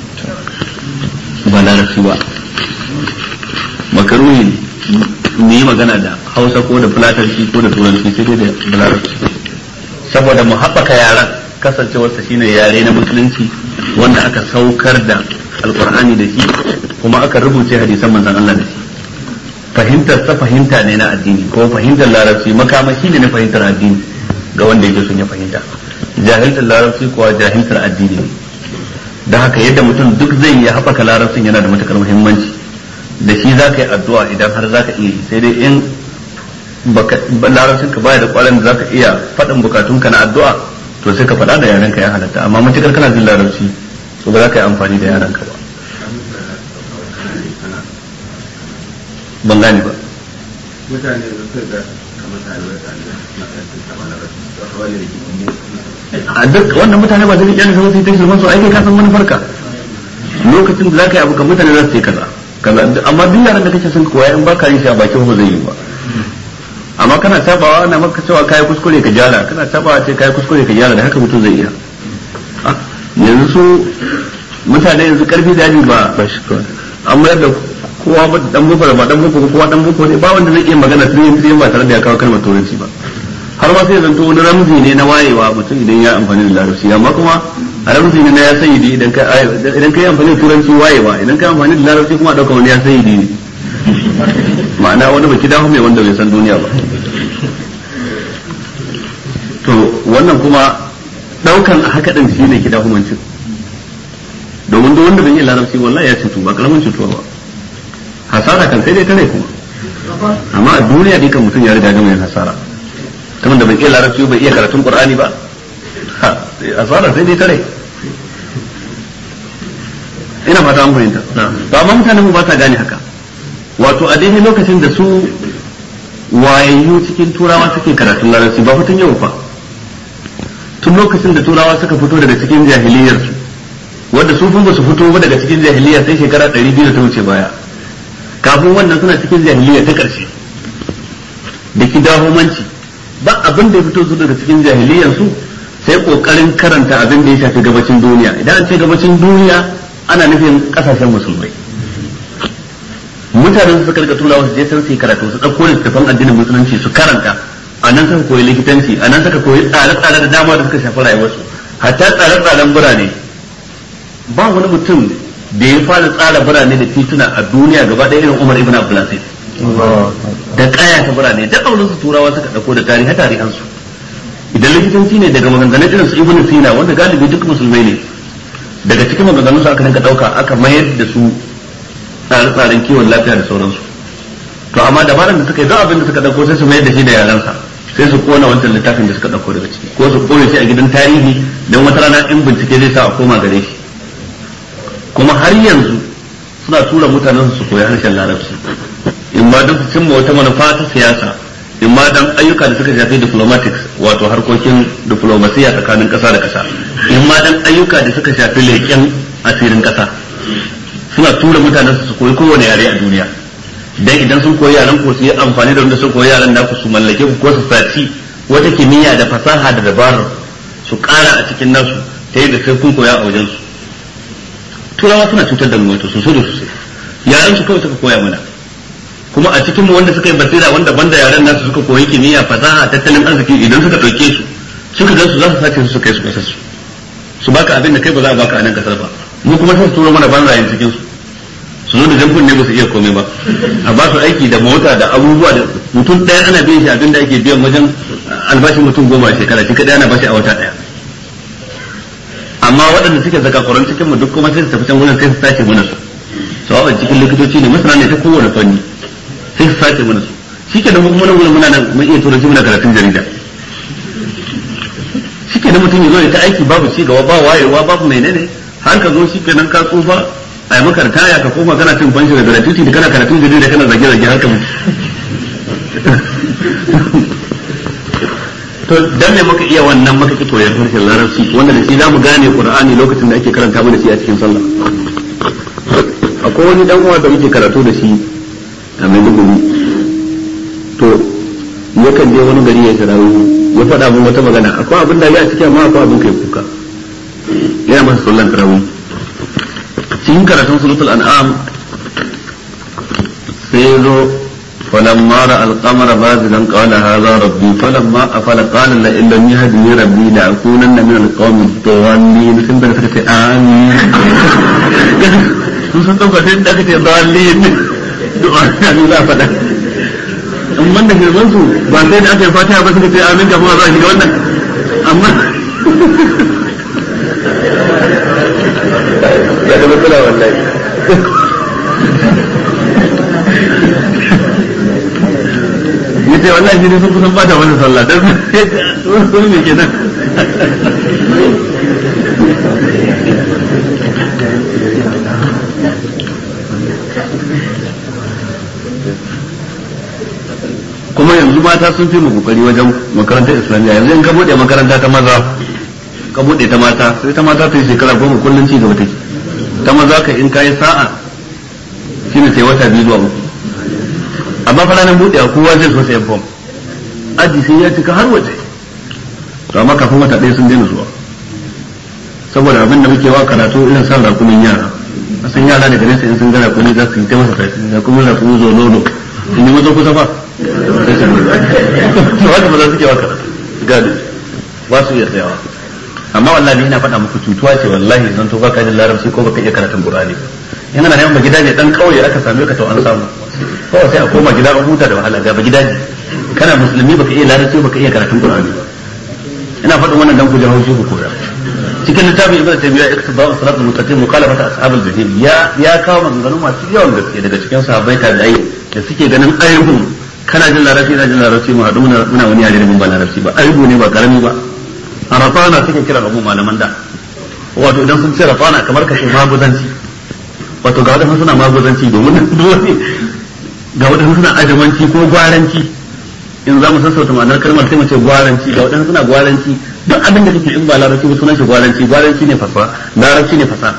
ba larabci ba makaruhi ne yi magana da hausa ko da fulatanci ko da turanci sai dai da larabci saboda mu haɓaka yaran kasancewarsa shine yare na musulunci wanda aka saukar da alkur'ani da shi kuma aka rubuce hadisan manzon Allah da shi fahimtar ta fahimta ne na addini ko fahimtar larabci makamashi ne na fahimtar addini ga wanda yake son ya fahimta jahiltar larabci kuwa jahiltar addini ne don haka yadda mutum duk zai yi haɓaka larabcin yana da matukar muhimmanci da shi za ka yi addu'a idan har za ka iya yi sai dai in larabcin ka baya da kwarin da za ka iya faɗin bukatunka na addu'a to sai ka faɗa da yaren ka ya halatta amma matukar kana jin larabci to ba za ka yi amfani da yaren ka ba ban gane ba mutane da suka ga kamar talibai talibai na ƙarfin sama na rasu da kawai da ke a duk wannan mutane ba zai kyale sai ta shirman su ai kai ka san manufar lokacin da zaka yi abu kan mutane za su yi kaza kaza amma duk yaran da kake son ka koya in ba ka yi shi a bakin ba zai yi ba amma kana tabawa ana maka cewa kai kuskure ka gyara kana tabawa ce kai kuskure ka gyara da haka mutum zai iya yanzu su mutane yanzu karfi da yaji ba an mayar da kowa ba dan boko da ba dan boko kowa dan boko ne ba wanda zai iya magana tun yin ba tare da ya kawo kalmar turanci ba har ma sai zanto wani ramzi ne na wayewa mutum idan ya amfani da larabci amma kuma a ramzi ne na ya sayyidi idan ka idan ka yi amfani da turanci wayewa idan ka yi amfani da larabci kuma dauka wani ya sayyidi ne ma'ana wani baki dawo mai wanda bai san duniya ba to wannan kuma daukan a haka din shine kida humancin domin duk wanda bai yi larabci wallahi ya cutu ba karamin cutuwa ba hasara kan sai dai tare kuma amma a duniya dai kan mutum ya riga gama yin hasara kamar da bai iya larabci bai iya karatun qur'ani ba hasara sai dai tare ina fata an fahimta ba amma mutanen mu ba sa gane haka wato a daidai lokacin da su wayayyu cikin turawa suke karatun larabci ba fitin yau fa tun lokacin da turawa suka fito daga cikin jahiliyar su wanda su ba su fito ba daga cikin jahiliya sai shekara 200 da ta wuce baya kafin wannan suna cikin jahiliya ta ƙarshe da kidahumanci ba abin da ya fito su daga cikin jahiliyar su sai kokarin karanta abin da ya shafi gabacin duniya idan an ce gabacin duniya ana nufin kasashen musulmai mutanen su suka rika turawa su je sun su karatu su ɗauko littattafan addinin musulunci su karanta a nan suka koyi likitanci a nan suka koyi tsare-tsare da dama da suka shafi rayuwarsu hatta tsare-tsaren birane ba wani mutum da ya fara tsara birane da tituna a duniya gaba ɗaya irin Umar ibn Abdulaziz da kaya ta birane da kaunin su turawa suka dauko da tarihi tarihan su idan likitanci ne daga maganganun irin su ibnu sina wanda galibi duk musulmai ne daga cikin maganganun su aka rinka dauka aka mayar da su tsare-tsaren kiwon lafiya da sauransu to amma dabaran da suka yi duk abin da suka dauko sai su mayar da shi da yaransa sai su kona wancan littafin da suka dauko daga ciki ko su kone shi a gidan tarihi don wata rana in bincike zai sa a koma gare shi kuma har yanzu suna tura mutanen su koyi harshen larabci in ma don su cimma wata manufa ta siyasa in ma dan ayyuka da suka shafi diplomatics wato harkokin diplomasiya tsakanin kasa da kasa in ma dan ayyuka da suka shafi leƙen asirin kasa suna tura mutanen su koyi kowane yare a duniya dan idan sun koyi yaran ko su yi amfani da wanda sun koyi yaran da su mallake ku ko su saci wata kimiyya da fasaha da dabarar su kara a cikin nasu ta yadda sai kun koya a wajen su turawa suna cutar da mu wato sosai da sosai yaran su kawai suka koya mana kuma a cikin mu wanda suka yi basira wanda banda yaran nasu suka koyi kimiyya fasaha tattalin arziki idan suka dauke su suka gan su za su sace su su kai su kasar su su baka abin da kai ba za a baka a nan kasar ba mu kuma sai su turo mana banzayen cikin su su zo da jamfun ne ba su iya komai ba a ba su aiki da mota da abubuwa da mutum ɗaya ana biyan shi abin da ake biyan wajen albashin mutum goma a shekara shi kadai ana bashi a wata ɗaya amma waɗanda suke zakakuran cikin mu duk kuma sai su tafi can wurin sai su sace mana su sawa cikin likitoci ne masana ne ta kowane fanni sai su sace mana su shi ke da kuma nan wurin muna nan mun iya turanci muna karatun jarida shi ke da mutum ya zo ya ta aiki babu ci gaba ba wayewa babu menene har ka zo shi kenan ka tsufa a yi maka ritaya ka koma kana cin fanshi da gratuity da kana karatun jarida kana zage zage haka to dan me muka iya wannan muka ki koyar harshen larabci wanda da shi zamu gane qur'ani lokacin da ake karanta mana shi a cikin sallah akwai wani dan uwa da muke karatu da shi a Maiduguri to yakan je wani gari ya karawo ya faɗa min wata magana akwai abin da ya cikin amma akwai abin kai kuka yana masa sallan tarawih cikin karatun suratul an'am sai zo فلما راى القمر بازغا قال هذا ربي فلما افل قال لئن لم يهدني ربي لاكونن من القوم الضالين sun da suka ce amin sun san dauka sai da kace dalilin du'a ne za fada in wanda ke zan su ba sai da aka yi fatiha ba suka ce amin kafin a zo a shiga wannan amma ya da matsala wallahi yace wallahi ne sun kusan bata wani sallah dan sun ne kenan kuma yanzu mata sun fi mu kokari wajen makarantar islamiyya yanzu in ka bude makaranta ta maza ka bude ta mata sai ta mata ta yi shekara goma kullum ci gaba take ta maza ka in kayi sa'a shine sai wata biyu zuwa uku amma fa ranar buɗewa kowa zai so sayan fom aji sai ya cika har waje to amma kafin wata ɗaya sun daina zuwa saboda abin da muke wa karatu irin san rakumin yara san yara daga nesa in sun ga rakumi za su yi ta masa tafi rakumin rakumi zo nono in yi mazo kusa fa sai su to haka ba za su ke wa karatu gadi ba su iya tsayawa amma wallahi ina faɗa muku cutuwa ce wallahi zan to baka jin larabci ko baka iya karatun qur'ani yana da neman ba gida ne dan kauye aka same ka to an samu kawai sai a koma gida an huta da wahala ga ba gida ne kana musulmi baka iya larabci baka iya karatun qur'ani ina faɗin wannan dan ku ji haushi ku koya cikin littafin ibnu taymiya iqtida'u siratal mustaqim mukhalafata ashabil jahim ya ya kawo maganganu masu yawan gaske daga cikin sahabbai tabi'ai da suke ganin ayyukan kana jin larabci ina jin larabci mu haɗu muna wani yare da mun ba larabci ba aibu ne ba karami ba a rafana suke kira abu malaman da wato idan sun ce rafana kamar kashe maguzanci wato ga wadansu suna maguzanci domin ga wadansu suna ajamanci ko gwaranci in za mu sassauta ma'anar kalmar sai mu ce gwaranci ga wadansu suna gwaranci duk abin da kake in ba larabci ba sunan shi gwaranci gwaranci ne fasa larabci ne fasa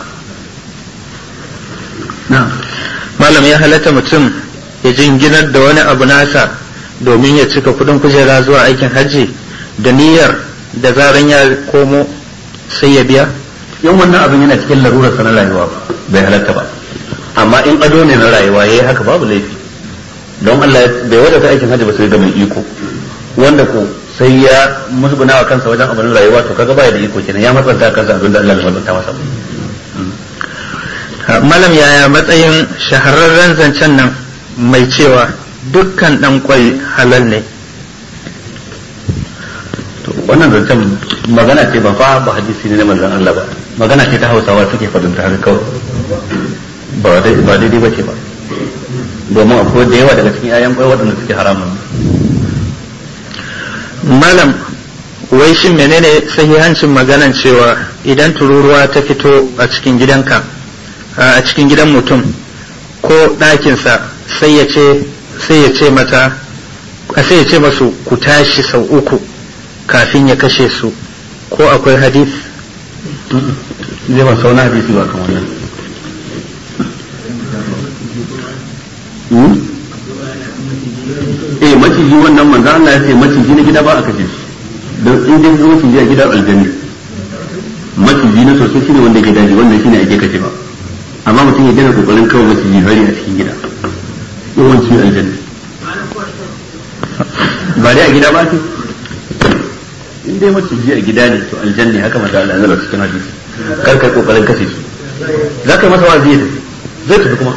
na malam ya halatta mutum ya jinginar da wani abu nasa domin ya cika kudin kujera zuwa aikin hajji da niyyar da zaran ya komo sai ya biya yan wannan abin yana cikin larurar sa na rayuwa bai halatta ba amma in ado ne na rayuwa yayi haka babu laifi don Allah bai wadata aikin hajji ba sai ga mai iko wanda ko sai ya musguna wa kansa wajen abin rayuwa to kaga baya da iko kenan ya matsanta kansa abin da Allah ya matsanta masa malam yaya matsayin shahararren zancen nan mai cewa dukkan dan kwai halal ne to wannan zancen magana ce ba fa ba hadisi ne na manzon Allah ba magana ce ta Hausawa suke fadin ta haka kawai ba dai ba daidai bace ba domin akwai da yawa daga cikin ayan kwai waɗanda suke haramun malam wai shin menene sahihancin maganan cewa idan tururuwa ta fito a cikin gidanka a cikin gidan mutum ko ɗakinsa sai ya ce sai ya ce mata sai ya ce masu ku tashi sau uku kafin ya kashe su ko akwai hadith zai ba sauna hadisi ba kan wannan eh maciji wannan manzo Allah ya ce maciji na gida ba a kashe shi don in dai zo maciji a gidan aljanni maciji na sosai shine wanda ke daji wannan shine ake kashe ba amma mutum ya gina kokarin kawai maciji hari a cikin gida yawanci aljanni ba dai a gida ba ce in dai maciji a gida ne to aljanni haka manzo Allah ya zaba cikin hadisi kar kai kokarin kashe su za ka yi masa wazi zai tafi kuma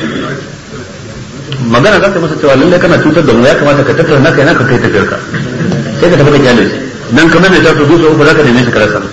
magana za ka masa cewa lallai kana cutar da mu ya kamata ka tattara naka yana ka kai tafiyar ka sai ka tafi ka kyale shi dan kamar mai tafi zuwa uku za ka neme shi ka rasa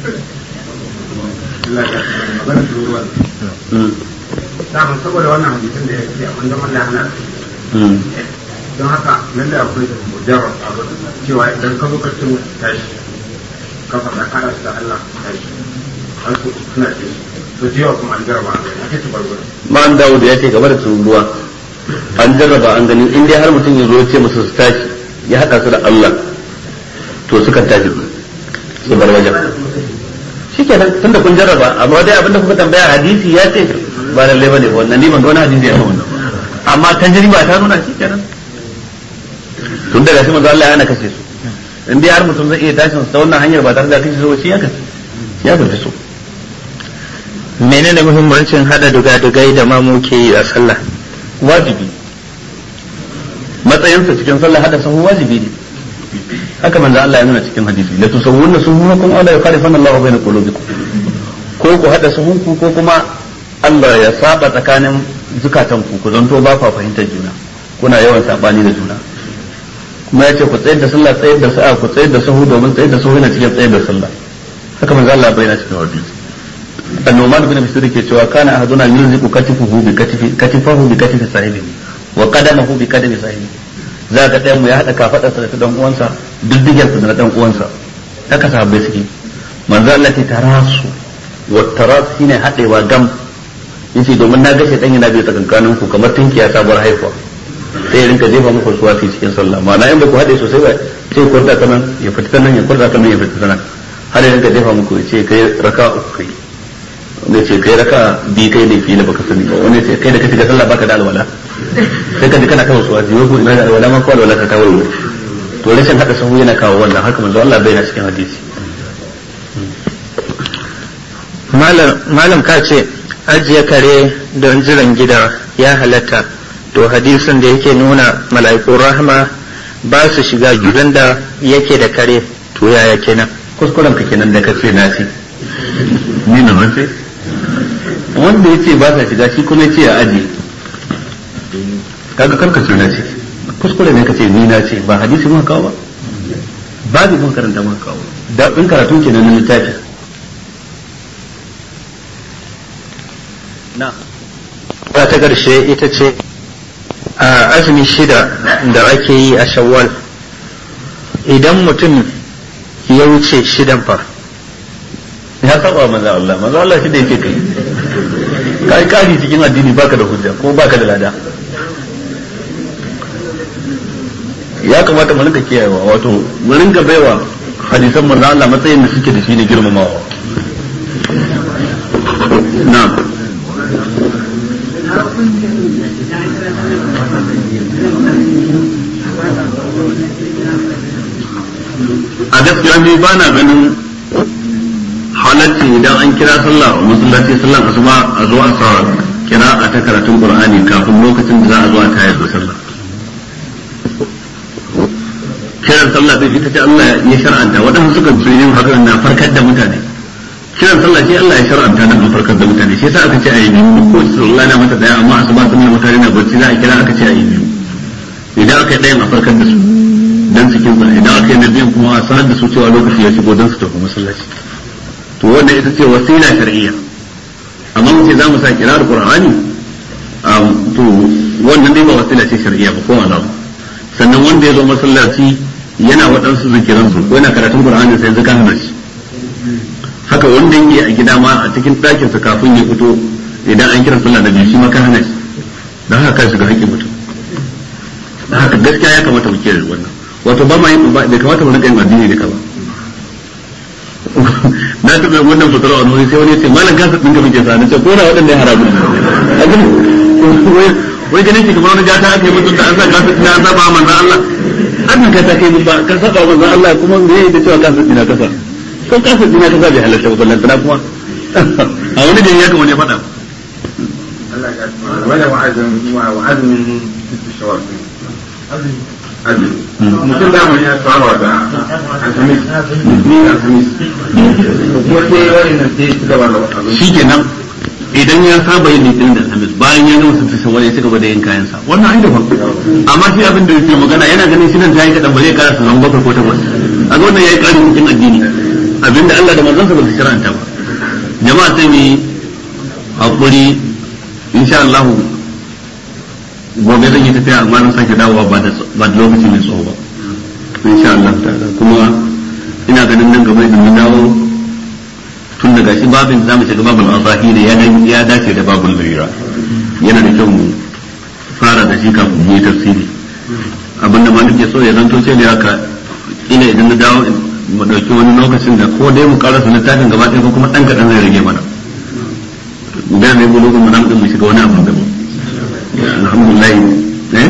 Samun saboda wannan hadisin da ya ce abin da Allah ya hana don haka lallai akwai da mujarrar abu cewa idan ka zo ka cin tashi ka faɗa kana da Allah tashi an so suna ce to jiwa kuma an jarraba a kai tubarbar ma'an dawud ya ce game da tururuwa an jarraba an gani in dai har mutum ya zo ya ce musu su tashi ya haɗa su da Allah to sukan tashi su bar wajen shikenan tunda kun jarraba amma dai abinda kuka tambaya hadisi ya ce ba lalle bane wannan ni ban ga wani hadisi ya wannan amma tajriba ta nuna shikenan tun daga shi manzo Allah ya hana kashe su in dai har mutum zai iya tashin ta wannan hanyar ba tare da kashe su ba shi ya kashe ya kashe su menene muhimmancin hada dugadugai da mamu ke yi a sallah wajibi matsayinsa cikin sallah hada sahu wajibi ne haka manzo Allah ya nuna cikin hadisi la tusawwunna suhunakum aw la yukhalifanna Allahu bayna qulubikum ko ku hada sahunku ko kuma Allah ya saba tsakanin zukatan ku ku zanto ba fa fahimtar juna kuna yawan sabani da juna kuma yace ku tsayar da sallah tsayar da sa'a ku tsayar da sahu domin tsayar da sahu yana cikin tsayar da sallah haka manzo Allah ya bayyana cikin hadisi النعمان بن بشير ke cewa kana ahaduna yulziqu katifuhu bi katifi katifahu bi katifi sahibihi wa qadamahu bi qadami sahibihi za ka ɗayan mu ya haɗa kafaɗarsa da ta dan uwansa diddigen da na dan uwansa haka sahabbai suke manzo Allah ke tarasu wa taras shine haɗewa gam yace domin na gashe dan yana bai tsakankanin ku kamar tinkiya sabuwar haihuwa sai ya rinka jefa muku suwasi cikin sallah ma'ana in ba ku haɗe sosai ba sai kurda ta nan ya fita ta nan ya kurda ta nan ya fita ta nan har ya rinka jefa muku ya ce kai raka uku kai wanda ce kai raka bi kai ne fiye da baka sani ba wanda ce kai da kace ga sallah baka da alwala sai ka ji kana kawo suwa jiwa ko ina da alwala ma ko alwala ka kawo to rashin hada sahu yana kawo wannan haka manzo Allah bai na cikin hadisi malam malam ka ce ajiye kare don jiran gida ya halatta to hadisin da yake nuna mala'ikun rahama ba su shiga gidan da yake da kare to yaya kenan kuskuren ka kenan da kace na ce ni na mace wanda ya ce ba sa shiga shi kuma ya ce a aji kaga karka ce na ce kuskure ne ka ce ni na ce ba hadisi muka kawo ba babu mun karanta muka kawo da in karatu kenan na littafi na ta ƙarshe ita ce a azumi shida da ake yi a shawwal idan mutum ya wuce shidan fa ya saba maza Allah maza Allah shi da yake kai kai kari cikin addini baka da hujja ko baka da lada ya kamata mu rinka kiyayewa wato mu rinka baiwa hadisan manzo Allah matsayin da suke da shi ne girmamawa na'am a gaskiya ni ba na ganin halatti idan an kira sallah a masallaci sallan asuba a zo a sa kira a ta karatun qur'ani kafin lokacin da za a zo a tayar da sallah kiran sallah din ita ce Allah ya shar'anta waɗansu suka ce yin haka na farkar da mutane kiran sallah ce Allah ya shar'anta dan a farkar da mutane shi yasa aka ce ayi biyu ko sallah na mata daya amma asuba sun mutane na bacci za a kira aka ce ayi biyu idan aka yi ɗayan a farkar da su dan su kinsa idan aka yi na biyan kuma a sanar da su cewa lokaci ya shigo dan su tafi masallaci to wannan ita ce wasila shar'iyya amma mu ce za mu sa kirar qur'ani to wannan dai ba wasila ce shar'iyya ba ko wala sannan wanda ya zo masallaci yana waɗansu zikiran su ko yana karatun qur'ani sai zaka hana shi haka wanda yake a gida ma a cikin ɗakin sa kafin ya fito idan an kira sallah da biyu shi ma ka hana shi dan haka ka shiga haƙƙin mutum dan haka gaskiya ya kamata mu kiyaye wannan wato ba ma yin ba bai kamata mu rinka yin addini da ka ba na taɓa wannan fitarwa a nuri sai wani ce malam kasa ɗinka muke sa na ce ko na waɗanda ya haramu wai ganin shi kamar wani gata aka yi mutum da an sa kasa ɗina an saba manzan Allah an ka ta kai ba ka saba manzan Allah kuma me yayi da cewa kasa ɗina kasa ko kasa ɗina kasa bai halatta ba ballan tana kuma a wani da ya kamar ya faɗa Allah ya wala wa'azin wa'azin shawar mutum da mun ya tsara da alhamis ni alhamis kuma sai wani nan sai su gaba da shi kenan idan ya saba yin litinin da alhamis bayan ya gama sun tasa wani ya ci gaba da yin kayansa wannan ai daban amma shi abin da yake magana yana ganin shi nan ta yi kaɗan ba zai kara sanan bakwai ko takwas a ga wannan ya yi ƙarin cikin addini abinda Allah da manzansa ba su shara'anta ba jama'a sai mu yi haƙuri insha Allah gobe zan yi tafiya amma na sake dawowa ba da ba da lokaci mai tsawo ba insha Allah ta'ala kuma ina ganin nan gaba idan mun dawo tun daga shi babin zamu shiga babul asahi ne ya dace da babul lira yana da kyau mu fara da shi kafin mu yi tafsiri abinda ma nake so ya zanto ce da haka ina idan na dawo mu dauki wani lokacin da ko dai mu karasa littafin gaba ɗaya ko kuma ɗan kaɗan zai rage mana da ne mu lokacin mu nan mu shiga wani abu daban alhamdulillah eh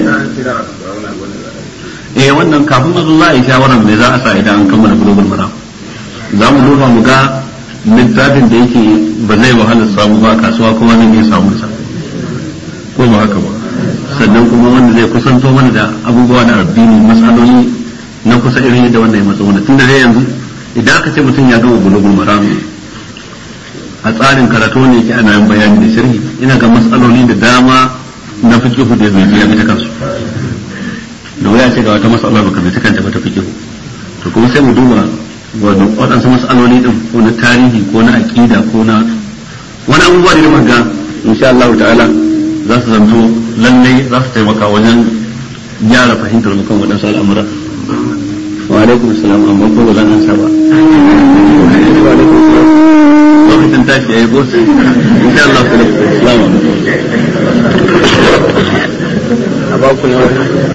eh wannan kafin azu za a yi shawarar me za a sa idan an kammala global maram za mu duba mu ga littafin da yake ba zai wahala samu ba kasuwa kuma zan iya samun sa ko ba haka ba sannan kuma wanda zai kusanto mana da abubuwa da addini matsaloli na kusa irin yadda wannan ya matsa wanda tun da dai yanzu idan aka ce mutum ya gama global maram a tsarin karatu ne yake ana yin bayani da sharhi ina ga matsaloli da dama na fikihu da zai ya bi ta kansu da wuya ce ga wata matsala baka bi ta kanta ba ta fikihu to kuma sai mu duba waɗansu matsaloli din ko na tarihi ko na aƙida ko na wani abubuwa da muka ga insha Allah ta'ala za su zanto lallai za su taimaka wajen gyara fahimtar mu kan waɗansu al'amura wa alaikum assalam amma ko ba zan ansa ba lokacin tashi ya yi gosu insha Allah salamu alaikum a baku na